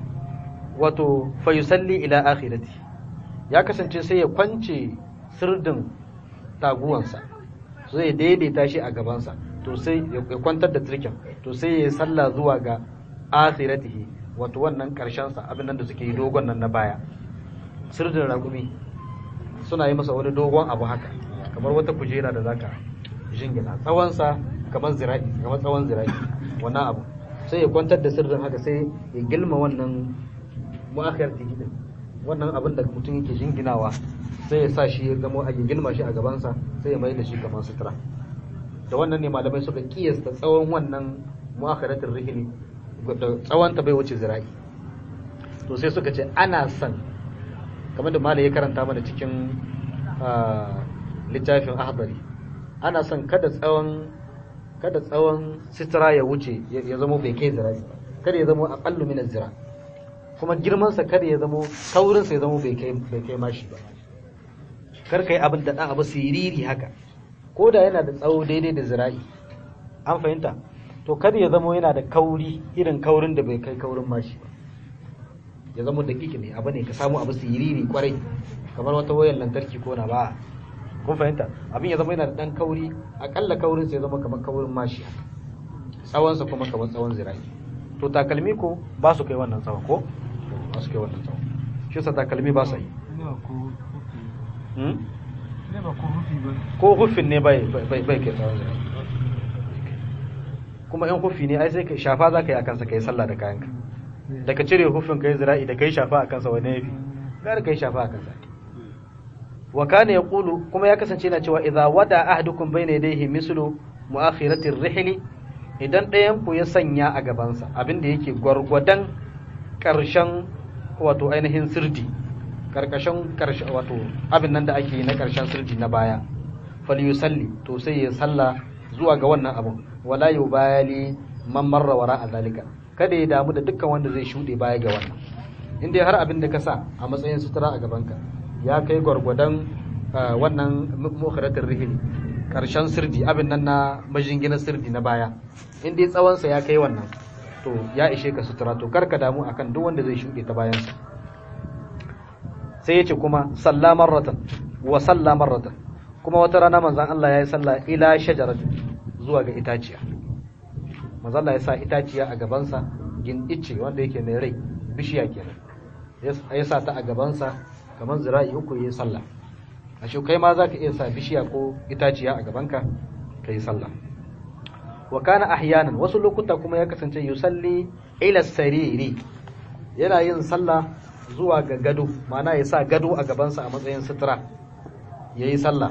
wato fa yusalli ila akhirati ya kasance sai ya kwance sirdin taguwansa zai daidaita shi a gabansa to sai ya kwantar da turken to sai ya salla zuwa ga akhiratihi wato wannan karshen sa abin nan da suke yi dogon nan na baya sirdin ragumi suna yi masa wani dogon abu haka kamar wata kujera da zaka jingina tsawon sa kamar zira'i kamar tsawon zira'i wannan abu sai ya kwantar da sirrin haka sai ya gilma wannan mu'akhiratihi din wannan abin da mutum yake jinginawa sai ya sa shi ya gamo a gilma shi a gabansa sai ya mai da shi kamar sutura da wannan ne malamai suka kiyasta tsawon wannan mu'akharatul rihli da tsawon ta bai wuce zira'i to sai suka ce ana son kamar da malai ya karanta mana cikin littafin ahbari ana son kada tsawon kada tsawon sitira ya wuce ya zama bai kai zira'i kada ya zama aqallu min zira kuma girman sa kada ya zama kaurin sa ya zama bai kai bai kai mashi ba kar kai abin da dan abu siriri haka ko da yana da tsawo daidai da zira'i an fahimta to kada ya zama yana da kauri irin kaurin da bai kai kaurin mashi ba ya zama da kiki ne abu ne ka samu abu siriri kwarai kamar wata wayar lantarki ko na ba kun fahimta abin ya zama yana da dan kauri akalla kaurin sai ya zama kamar kaurin mashi tsawonsa kuma kamar tsawon zira'i to takalmi ko ba su kai wannan tsawon ko ba su kai wannan tsawon shi sa takalmi ba su yi ko hufin ne bai bai kai tsawon zira'i kuma yan hufi ne ai sai ka shafa za ka yi a kansa ka yi sallah da kayanka da ka cire hufin ka yi zira'i da ka yi shafa a kansa wani yafi gara ka yi shafa a kansa wa kana yaqulu kuma ya kasance yana cewa idza wada ahadukum bayna yadayhi mislu mu'akhirati ar-rihli idan ɗayan ku ya sanya a gabansa abin da yake gwargwadon ƙarshen wato ainihin sirdi karkashin karshe wato abin nan da ake yi na karshen sirdi na baya falyusalli to sai ya salla zuwa ga wannan abin wala yubali man marra wara a zalika kada ya damu da dukkan wanda zai shuɗe baya ga wannan in dai har abin da ka sa a matsayin sutura a gabanka ya kai gwargwadon wannan mukharatul rihli karshen sirdi abin nan na majinginar sirdi na baya in dai tsawonsa ya kai wannan to ya ishe ka sutura to karka damu akan duk wanda zai shuɗe ta bayansa sai ya ce kuma salla marratan wa salla marratan kuma wata rana manzon Allah ya yi salla ila shajaratin zuwa ga itaciya manzon Allah ya sa itaciya a gabansa gin ice wanda yake mai rai bishiya kenan ya sa ta a gabansa kamar zira'i uku ya yi sallah a shi kai ma za ka iya sa bishiya ko itaciya a gabanka ka yi sallah wa kana ahyanan wasu lokuta kuma ya kasance yusalli ila sariri yana yin sallah zuwa ga gado ma'ana ya sa gado a gabansa a matsayin sutura ya yi sallah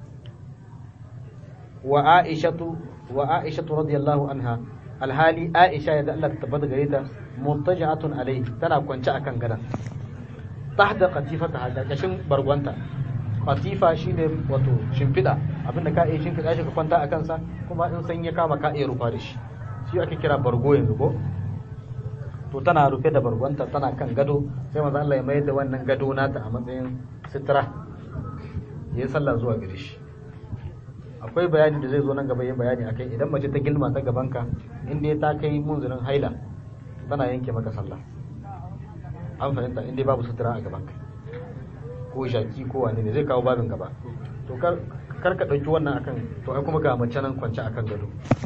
wa aishatu wa aishatu radiyallahu anha alhali aisha ya da Allah ta tabbata gare ta mutaja'atun alayhi tana kwance akan gadan tahta qatifata hada kashin bargonta qatifa shine wato shimfida abinda ka iya shimfida shi ka kwanta a kansa kuma in san ya kama ka iya rufa da shi shi ake kira bargo yanzu ko to tana rufe da bargonta tana kan gado sai manzo Allah ya mayar da wannan gado nata a matsayin sitira yayin sallah zuwa gare shi akwai bayani da zai zo nan gaba yin bayani akai idan mace ta gilma ta gabanka inda ta kai munzirin haila tana yanke maka sallah an fahimta inda babu sutura a gabanka ko shaki ko wani ne zai kawo babin gaba to kar kar ka dauki wannan akan to ai kuma ga mace nan kwance akan gado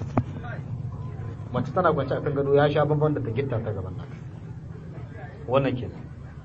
mace tana kwance akan gado ya sha bamban da ta gitta ta gaban naka wannan kenan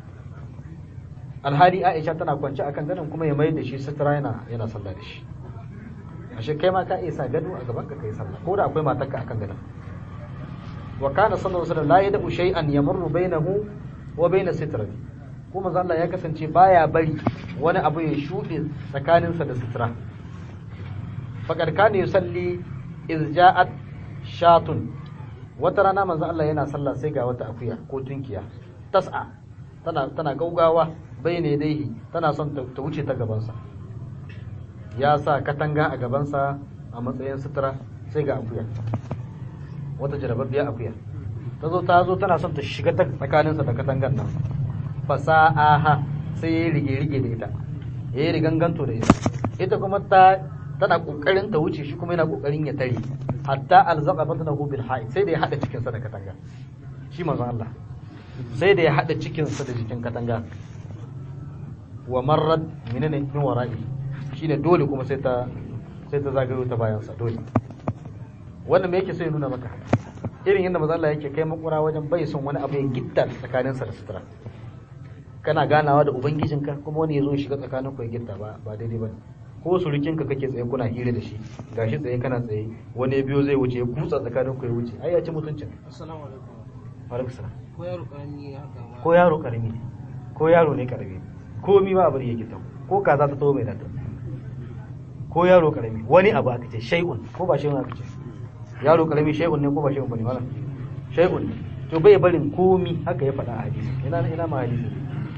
alhali Aisha tana kwance akan gadon kuma ya mai da shi sutura yana yana sallah da shi ashe kai ma ka iya sa gado a gaban ka kai sallah ko da akwai matarka akan gadon wa kana sallallahu alaihi wasallam la yad'u shay'an yamurru bainahu wa bain sitrati kuma manzo Allah ya kasance baya bari wani abu ya shuɗe tsakaninsa da sutura faqad kana yusalli iz ja'at shatun wata rana manzo Allah yana sallah sai ga wata akuya ko tunkiya tas'a tana tana gaugawa bayne daihi tana son ta wuce ta gabansa ya sa katanga a gabansa a matsayin sutura sai ga akuya wata jarababbiya akuya ta zo ta zo tana son ta shiga ta tsakaninsa da katangar nan fasa'aha sai ya yi rige-rige da ita ya yi riganganto da ita ita kuma ta tana kokarin ta wuce shi kuma yana kokarin ya tare hatta alzaqa batnahu bil ha'i sai da ya hada cikin sa da katanga shi manzon Allah sai da ya hada cikin sa da jikin katanga wa marrad minane min wara'i shine dole kuma sai ta sai ta zagayo ta bayan sa dole wannan me yake sai nuna maka irin yadda manzon Allah yake kai makura wajen bai son wani abu ya gitta tsakanin sa da sutura kana ganawa da ubangijinka kuma wani ya zo shiga tsakanin ku ya gitta ba ba daidai bane ko surukinka kake tsaye kuna hira da shi gashi tsaye kana tsaye wani ya biyo zai wuce ya kutsa tsakanin ku ya wuce ai ya ci mutuncin assalamu alaikum alaikum salam ko yaro karami haka ma ko yaro karami ne ko yaro ne karami ko mi ba abin yake tawo ko kaza ta tawo mai nata ko yaro karami wani abu aka ce shay'un ko ba shay'un aka ce yaro karami shay'un ne ko ba shay'un bane wala shay'un ne to bai barin komi haka ya faɗa a hadisi ina ina ma hadisi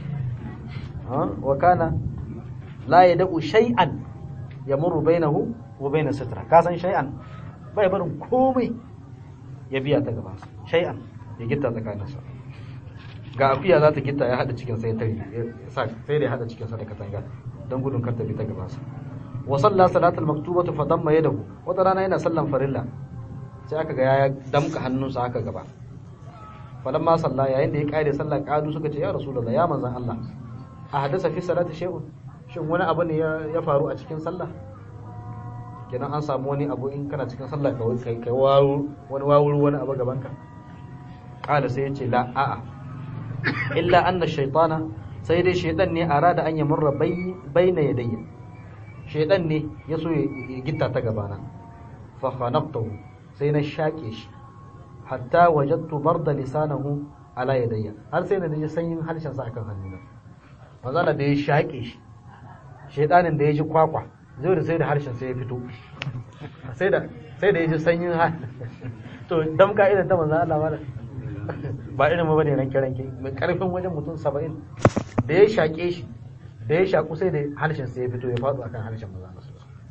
ha wa kana la yad'u shay'an yamurru bainahu wa bain sitra ka san shay'an bai barin komai ya biya ta gaban sa shay'an ya gitta tsakaninsa ga akuya za ta gitta ya hada cikin sai tare sai da ya hada cikin sa da katanga don gudun kar ta bi ta gaban sa wa salla salatul maktubatu fa damma yadahu wata rana yana sallan farilla sai aka ga ya damka hannunsa haka gaba falamma salla yayin da ya kare sallah kadu suka ce ya rasulullah ya manzon Allah a hadasa fi salati shay'un shin wani abu ne ya faru a cikin sallah kenan an samu wani abu in kana cikin sallah ka kai kai wawu wani wawuru wani abu gaban ka kala sai ya ce la a'a illa anna shaytana sai dai shaytan ne arada an yamurra bayna yadayya shaytan ne ya so ya gitta ta gabana fa khanaqtahu sai na shake shi hatta wajadtu barda lisanahu ala yadayya har sai na ji sanyin harshen sa akan hannuna manzala da ya shake shi shaytanin da ya ji kwakwa zai da sai da harshen sai ya fito sai da sai da ya ji sanyin ha to damka irin ta manzo Allah wala ba irin ba ne ranke ranke mai karfin wajen mutum 70 da ya shake shi da ya shaku sai da harshen sai ya fito ya faɗo akan harshen manzo Allah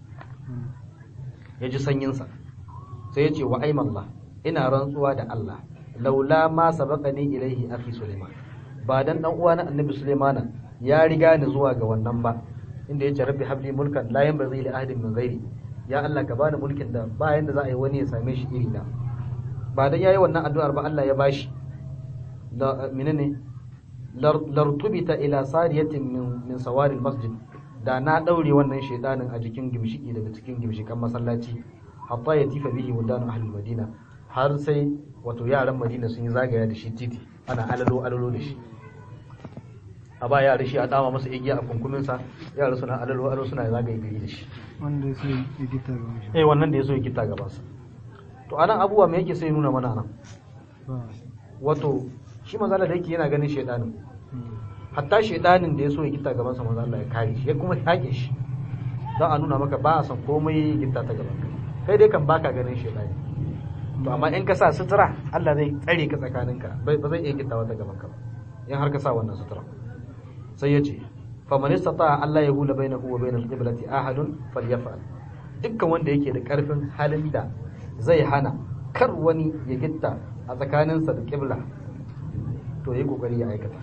ya ji sanyin sa sai ya ce wa aimallah ina rantsuwa da Allah laula ma sabaqani ilaihi akhi Sulaiman ba dan dan uwa na Annabi Sulaiman ya riga ni zuwa ga wannan ba inda ya ce rabbi habli mulkan la yanbaghi li ahadin min ghairi ya Allah ka bani mulkin da ba yanda za a yi wani ya same shi iri na ba dan yayi wannan addu'ar ba Allah ya bashi da menene lartubita ila sariyatin min min sawari masjid da na daure wannan shedanin a jikin gimshiki daga cikin gimshikan masallaci hatta ya tifa bihi wadan ahlul madina har sai wato yaran madina sun yi zagaya da shi titi ana alalo alalo da shi a ba yara shi a dama masa igiya a kunkuminsa yara suna alalo alalo suna zagaye gari da shi wanda ya so ya gita ga shi eh wannan da ya so ya gita gabansa to anan abubuwa me yake sai nuna mana nan ba wato shi manzala da yake yana ganin shedanin hatta shedanin da ya so ya gita gabansa manzo Allah ya kare shi ya kuma yake shi don a nuna maka ba a san komai gita ta gaban kai kai dai kan baka ganin shedani to amma in ka sa sutura Allah zai tsare ka tsakaninka ba zai iya gittawa ta gaban ka ba in har ka sa wannan sutura sai ya ce faman istata Allah ya hula bainahu wa bainal qiblati ahadun falyaf'al dukkan wanda yake da karfin halin da zai hana kar wani ya gitta a tsakaninsa da qibla to yi kokari ya aikata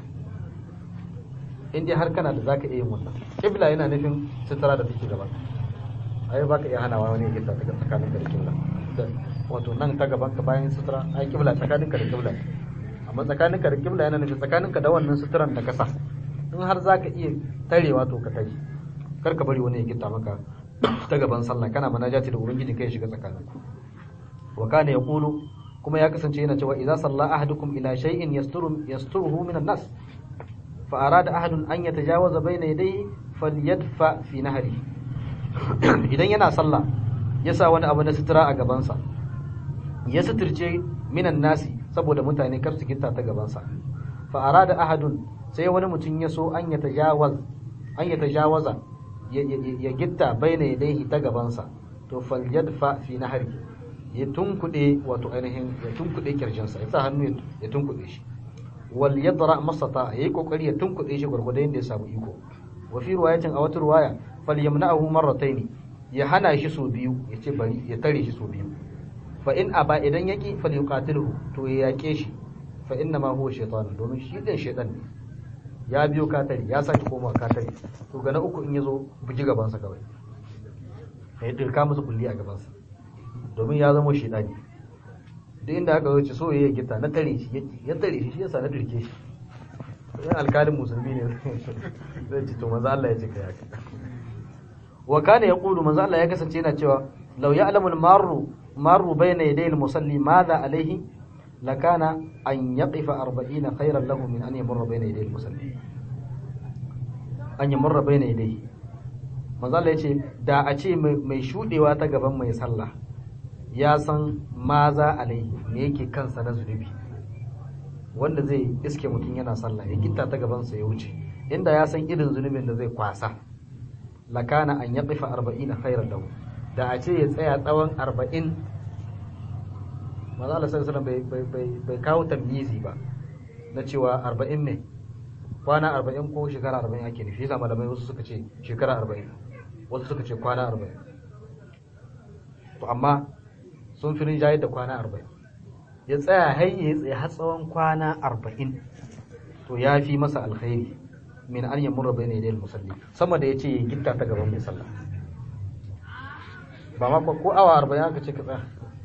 in dai har kana da zaka iya yin wannan qibla yana nufin sutura da take gaban ai baka iya hanawa wani ya gitta daga tsakaninka da qibla wato nan ta gaban ka bayan sutura ai qibla tsakaninka da qibla amma tsakaninka da qibla yana nufin tsakaninka da wannan suturan da kasa in har za ka iya tarewa to ka tare kar ka bari wani ya gitta maka ta gaban sallah kana manajati da ubangiji kai shiga tsakanin ku wa kana yaqulu kuma ya kasance yana cewa idza salla ahadukum ila shay'in yasturu yasturuhu minan nas fa arada ahadun an yatajawaza bayna yadayhi falyadfa fi nahri idan yana sallah ya sa wani abu na sutura a gabansa ya suturce minan nasi saboda mutane kar su gitta ta gabansa fa arada ahadun sai wani mutum ya so an ya tajawaz an ya tajawaza ya gitta baina yadayhi ta gabansa to falyadfa fi nahri ya tunkude wato ainihin ya tunkude kirjinsa ya sa hannu ya tunkude shi wal yadra masata yayi kokari ya tunkude shi gurgurda yanda ya samu iko wa fi riwayatin a wata riwaya falyamna'ahu marrataini ya hana shi so biyu ya ce bari ya tare shi so biyu fa in aba idan yaki falyuqatilhu to ya yake shi fa inna ma huwa shaytan domin shi din shaytan ne ya biyo katari ya sake koma katari to ga na uku in yazo buji gabansa kawai ya dirka musu kulli a gabansa domin ya zama shedani duk inda aka zo ci so ya gita na tare shi ya tare shi shi yasa na dirke shi yan alkalin musulmi ne zai ci to maza Allah ya ce kai haka wa kana yaqulu maza Allah ya kasance yana cewa law ya'lamu al-marru marru bayna yaday al-musalli madha alayhi lakana an yaqifa 40 khayran lahu min an yamurra bayna yaday al-musalli an yamurra bayna yaday manzo Allah yace da a ce mai shudewa ta gaban mai sallah ya san maza alai me yake kansa na zunubi wanda zai iske mutum yana sallah ya gitta ta gaban sa ya wuce inda ya san irin zunubin da zai kwasa lakana an yaqifa 40 khairan lahu da a ce ya tsaya tsawon 40 manzo Allah sallallahu alaihi wasallam bai bai kawo tamyizi ba na cewa 40 ne kwana 40 ko shekara 40 ake nufi yasa malamai wasu suka ce shekara 40 wasu suka ce kwana 40 to amma sun fi rinjaye da kwana 40 ya tsaya har ya tsaye har tsawon kwana 40 to ya fi masa alkhairi min an yamurra bayna yadayil musalli sama da yace ya gitta ta gaban mai sallah ba ma ko awa 40 aka ce ka tsaya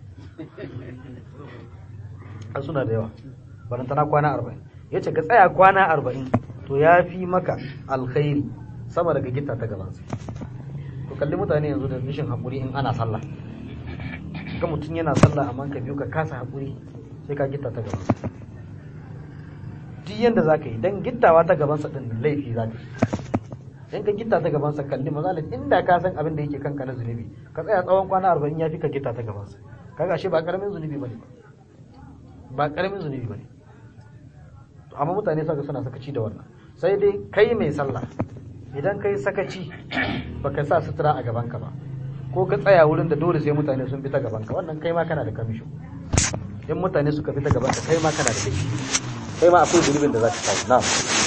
an suna da yawa barantana kwana 40 yace ka tsaya kwana 40 to ya fi maka alkhairi sama daga gitta ta gaban sa to kalli mutane yanzu da rashin hakuri in ana sallah ga mutum yana sallah amma ka biyu ka kasa hakuri sai ka gitta ta gaban sa duk yanda za ka yi don gittawa ta gabansa ɗin laifi za ka yi in ka gitta ta gabansa kalli mazalin inda ka san abin da yake kanka na zunubi ka tsaya tsawon kwana arba'in ya fi ka gitta ta gabansa kaga shi ba karamin zunubi bane ba karamin zunubi bane to amma mutane saka suna sakaci da wannan sai dai kai mai sallah idan kai sakaci baka sa sutura a gabanka ba ko ka tsaya wurin da dole sai mutane sun bi ta gabanka wannan kai ma kana da kamisho in mutane suka bi ta gabanka kai ma kana da laifi kai ma akwai zunubin da za ka samu na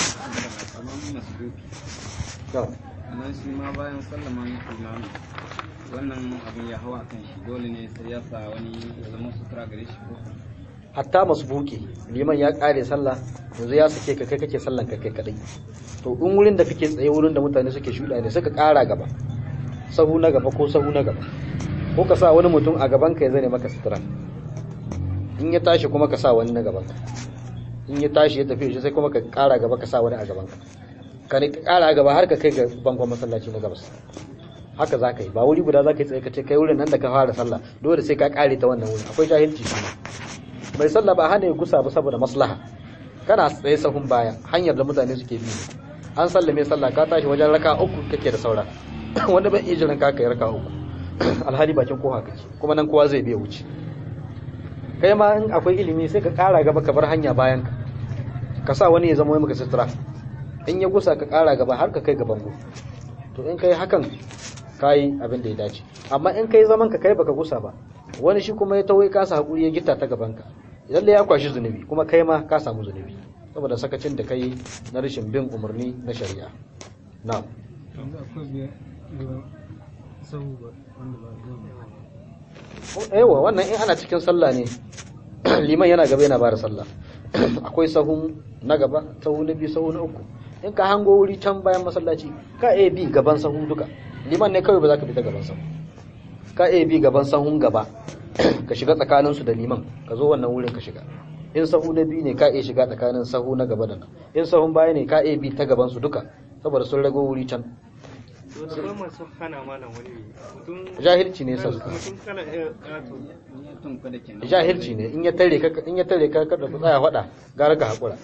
nan shi ma bayan sallaman imami wannan abin ya hawa kan shi dole ne sai ya sa wani ya zama sutura gare shi ko hatta masbuki liman ya kare sallah yanzu ya sake ka kai kake sallan ka kai kadai to in wurin da kake tsaye wurin da mutane suke shuɗa ne suka ƙara gaba sahu na gaba ko sahu na gaba ko ka sa wani mutum a gaban ka ya zane maka sutura in ya tashi kuma ka sa wani na gaban ka in ya tashi ya tafi shi sai kuma ka ƙara gaba ka sa wani a gaban ka ka ne ƙara gaba har ka kai ga bangon masallaci na gabas haka za ka yi ba wuri guda za ka yi tsaye ka ce kai wurin nan da ka fara sallah dole sai ka ƙare ta wannan wurin akwai jahilci shi mai sallah ba hana ya gusa ba saboda maslaha kana tsaye sahun baya hanyar da mutane suke bi an sallame sallah ka tashi wajen raka uku kake da saura wanda bai iya jiran ka kai raka uku alhali bakin koha kake kuma nan kowa zai biya wuce kai ma in akwai ilimi sai ka kara gaba ka bar hanya bayan ka ka sa wani ya zama maka sutura in ya gusa ka kara gaba har ka kai gaban go to in kai hakan kai abin da ya dace amma in kai zaman ka kai baka gusa ba wani shi kuma ya tawai kasa hakuri ya gita ta gaban ka lalle ya kwashi zunubi kuma kai ma ka samu zunubi saboda sakacin da kai na rashin bin umarni na shari'a na'am yanzu akwai biyar sahu ba wanda ba zai yawa wannan in ana cikin sallah ne liman yana gaba yana bada sallah akwai sahu na gaba sahu na biyu sahu na uku in ka hango wuri can bayan masallaci ka iya bi gaban sahu duka liman ne kawai ba za ka bi ta gaban sahu ka iya bi gaban sahun gaba ka shiga tsakaninsu da liman ka zo wannan wurin ka shiga in sahu na biyu ne ka iya shiga tsakanin sahu na gaba da nan in sahun baya ne ka iya bi ta gaban su duka saboda sun rago wuri can wanda ba masu hana malam wani mutum jahilci ne sa suka mutum kana iya ƙato ya tunku da kenan jahilci ne in ya tare ka in ya tare ka kada ku tsaya faɗa gara ka hakura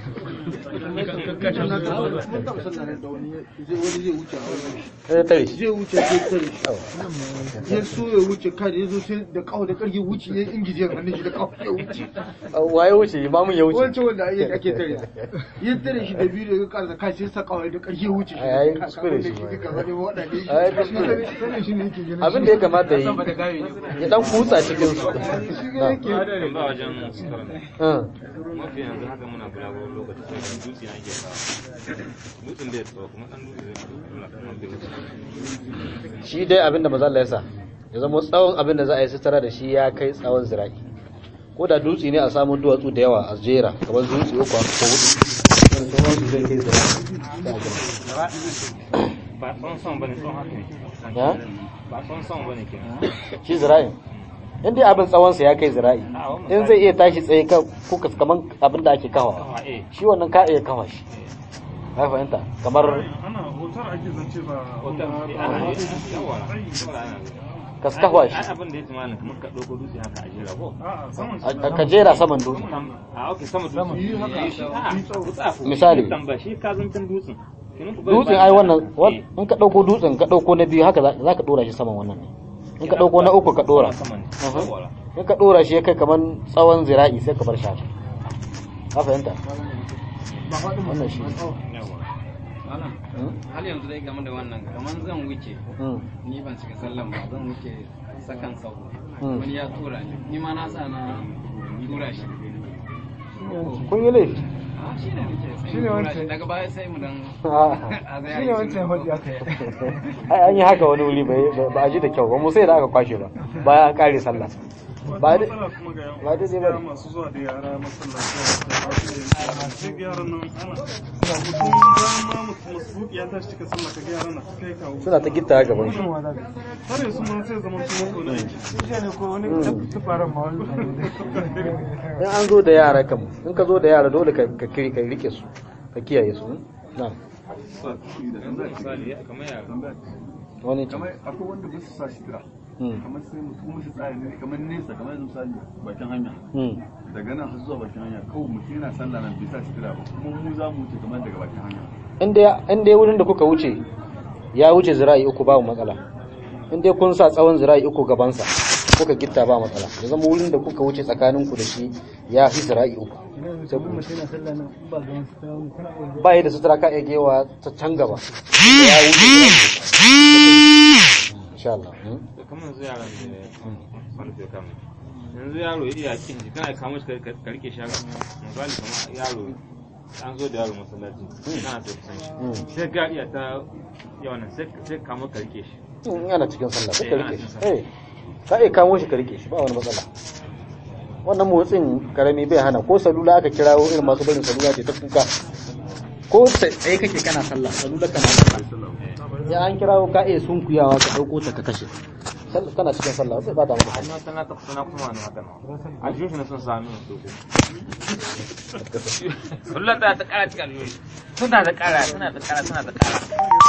sai ya tare shi zai wuce sai tare shi ya so ya wuce kada ya zo sai da kawo da karfi wuce ya ingije hannun shi da kawo ya wuce waye wuce imamun ya wuce wancan wanda ake ake tare ya tare shi da biyu da karza kai sai sa kawo da karfi ya wuce shi Ai, ai, kuskure shi ma. gaba ne waɗanda Ai, kuskure. sanin shi ne yake ganin abin da ya kamata yi ya dan kutsa cikin su Hadarin ba wajen sutura ne. Hmm. Mafi yanzu haka muna kula wani lokaci sai da dutse na ke kawo. Dutsen da ya tsawo kuma ɗan dutse zai kula kuma bai wuce. shi dai abin da maza Allah ya sa ya zama tsawon abin da za a yi sutura da shi ya kai tsawon zira'i ko da dutse ne a samu duwatsu da yawa a jera kamar dutse uku ko hudu wani tsawon su zai kai zira'i sai a gina. Ba tsawon son bane tsawon haka ne. Ya? Ba tsawon son bane ke. shi zira'in in dai abin tsawonsa ya kai zira'i in zai iya tashi tsaye ka kuka kaman abin da ake kawa Kawa eh. shi wannan ka iya kawa shi ka fahimta kamar ana hotar ake zance ba Hoton eh, ana yi. Yawwa. Yawwa ana yi. ka kawa Ai shi abin da ya tsammanin kamar ka ɗauko dutse haka a jera ko? a'a saman shi a- ka jera saman dutse A ok sama dutse. yi haka Eh, shi- a'a, ku tsaya ku- Misali. ku tambaya, shi ka zancen dutsen. Kenan ku bari dutsen bayan- ai wannan wan- Eh. in ka dauko dutsen ka dauko na biyu haka za za ka dora shi saman wannan ne in ka dauko na uku ka dora Sama ne. Aha. Yawwa. in ka dora shi ya kai kaman tsawon zira'i sai ka bar shi haka ka fahimta ba faɗin wannan shi Yawwa. malam hal yanzu dai game da wannan kamar zan wuce Mm. ni ban shiga sallan ba zan wuce sakan sau Mm. wani ya tura ni ni ma na sa na tura shi kun yi laifi Ah, shi ne nake sai Shi ne mu tura wancan. shi daga baya sai mu dan Ah. a zai shi ne wancan hudu aka yi ai an yi haka wani wuri bai- ba a ji da kyau ba mu sai da aka kwashe ba bayan an kare sallah ba da matsala kuma ga ba daidai ba gaskiya masu zuwa da yara masallaci a duk yaran nan ana mutum bayan ma mutum masu ya tashi cika sallah ka ga yaran na ta kai kawo suna ta gitta gaban shi Kuma za ka har yanzu ma sai zaman su mako na aiki shi ne ko wani tufaran ma wani in an zo da yara kam in ka zo da yara dole ka ka kiri- ka rike su ka kiyaye su na misali kamar ya wani ce kamar akwai wanda ba su sa shitira Mm. kamar sai mutum shi tsaya ne kamar nesa kamar yanzu misali bakin hanya Mm. daga nan har zuwa bakin hanya kawai mutum yana sallah nan bai sa shitira ba kuma mu za mu wuce kamar daga bakin hanya in dai in dai wurin da kuka wuce ya wuce zira'i uku babu matsala in dai kun sa tsawon zira'i uku gabansa kuka gitta ba matsala ya zama wurin da kuka wuce tsakaninku da shi ya fi zira'i uku sai kuma mutum yana sallah nan ba ga wasu ta wani kana iya ba yi da sutura ka iya gewa ta can gaba ya wuce zira'i uku insha Allah mm. da kamar yanzu yaran da wani fiye kama yanzu yaro ya iya kin ji kana kamo shi ka ka rike shi haka misali kamar yaro an zo da yaro masallaci kana so kusan Mm. shi sai ga iya ta yawan nan sai sai kamo ka rike shi in yana cikin sallah sai ka Eh, yana rike shi cikin sallah. eh ka iya kamo shi ka rike shi ba wani matsala wannan motsin karami bai hana ko salula aka kirawo irin masu barin salula ce ta kuka ko tsaye kake kana sallah salula kana sallah ya an kirawo ka iya sunkuyawa ka dauko ta ka kashe Sallah- kana cikin sallah sai ba ta maka na tana ta kusa na kuma wani haka na aljihun shi na sun sami na soko kullum ta ta kara cikin aljihun suna da kara suna da kara suna da kara